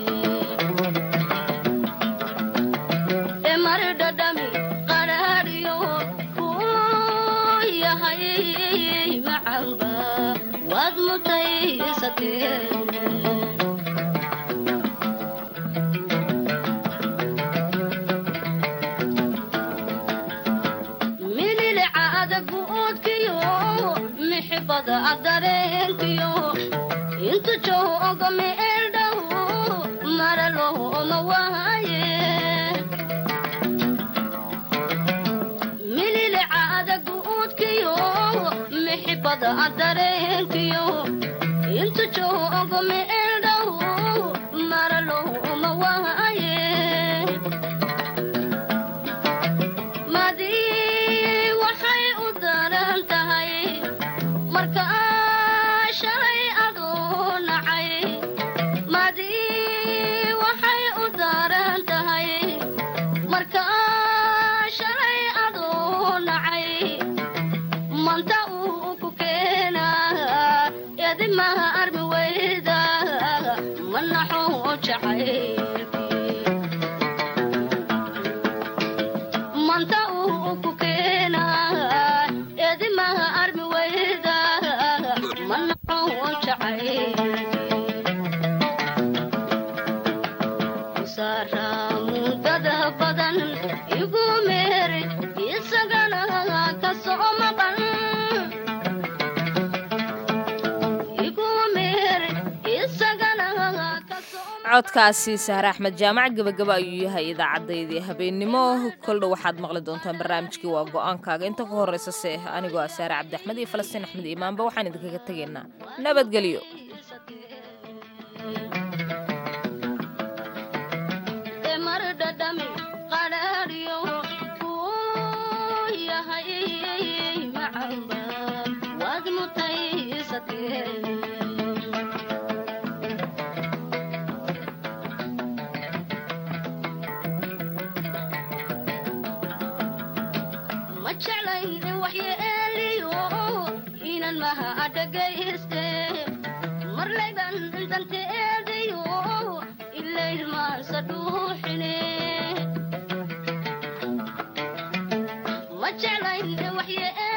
emardhadhami qadhaadhiyo kuu yahay macamba waad mutaysatee mililica adagu oodkiyo mixibada adareenkiyo intu joogo meeldhow maralooma waaye mililica adagu oodkiyo mixibada adareenkiyo intu joogo meeldhow maralooma waaye madii waxay u daran tahay marka shalay aduu nacay madii waxay u daran tahay marka shalay aduu nacay manta uu ku keenaa edimaha armi weyda ma naxo jacay manta uu ku keenaa edimaha armi weyda ma naxo jacay sara muddada badan igu meer isagana ka soo maqan igu meer isagana ka
codkaasi sahre axmed jaamac gebagaba ayuu yahay idaacaddaydi habeennimo koldha waxaad maqli doontaan barnaamijkii waa go-aankaaga inta ku horreysa se anigoo ah saare cabdi axmed iyo falastiin axmed imaanba waxaan idinkaga tegaynaa nabadgelyo
emardhadhami qadhaadhiyo kuu yahay macamba waad mutaysatee ma jeclayn in waxyeeliyo inan maha adhagayste marlayban danteedayo ilay muusa dhuuxine ma jeclayn waxye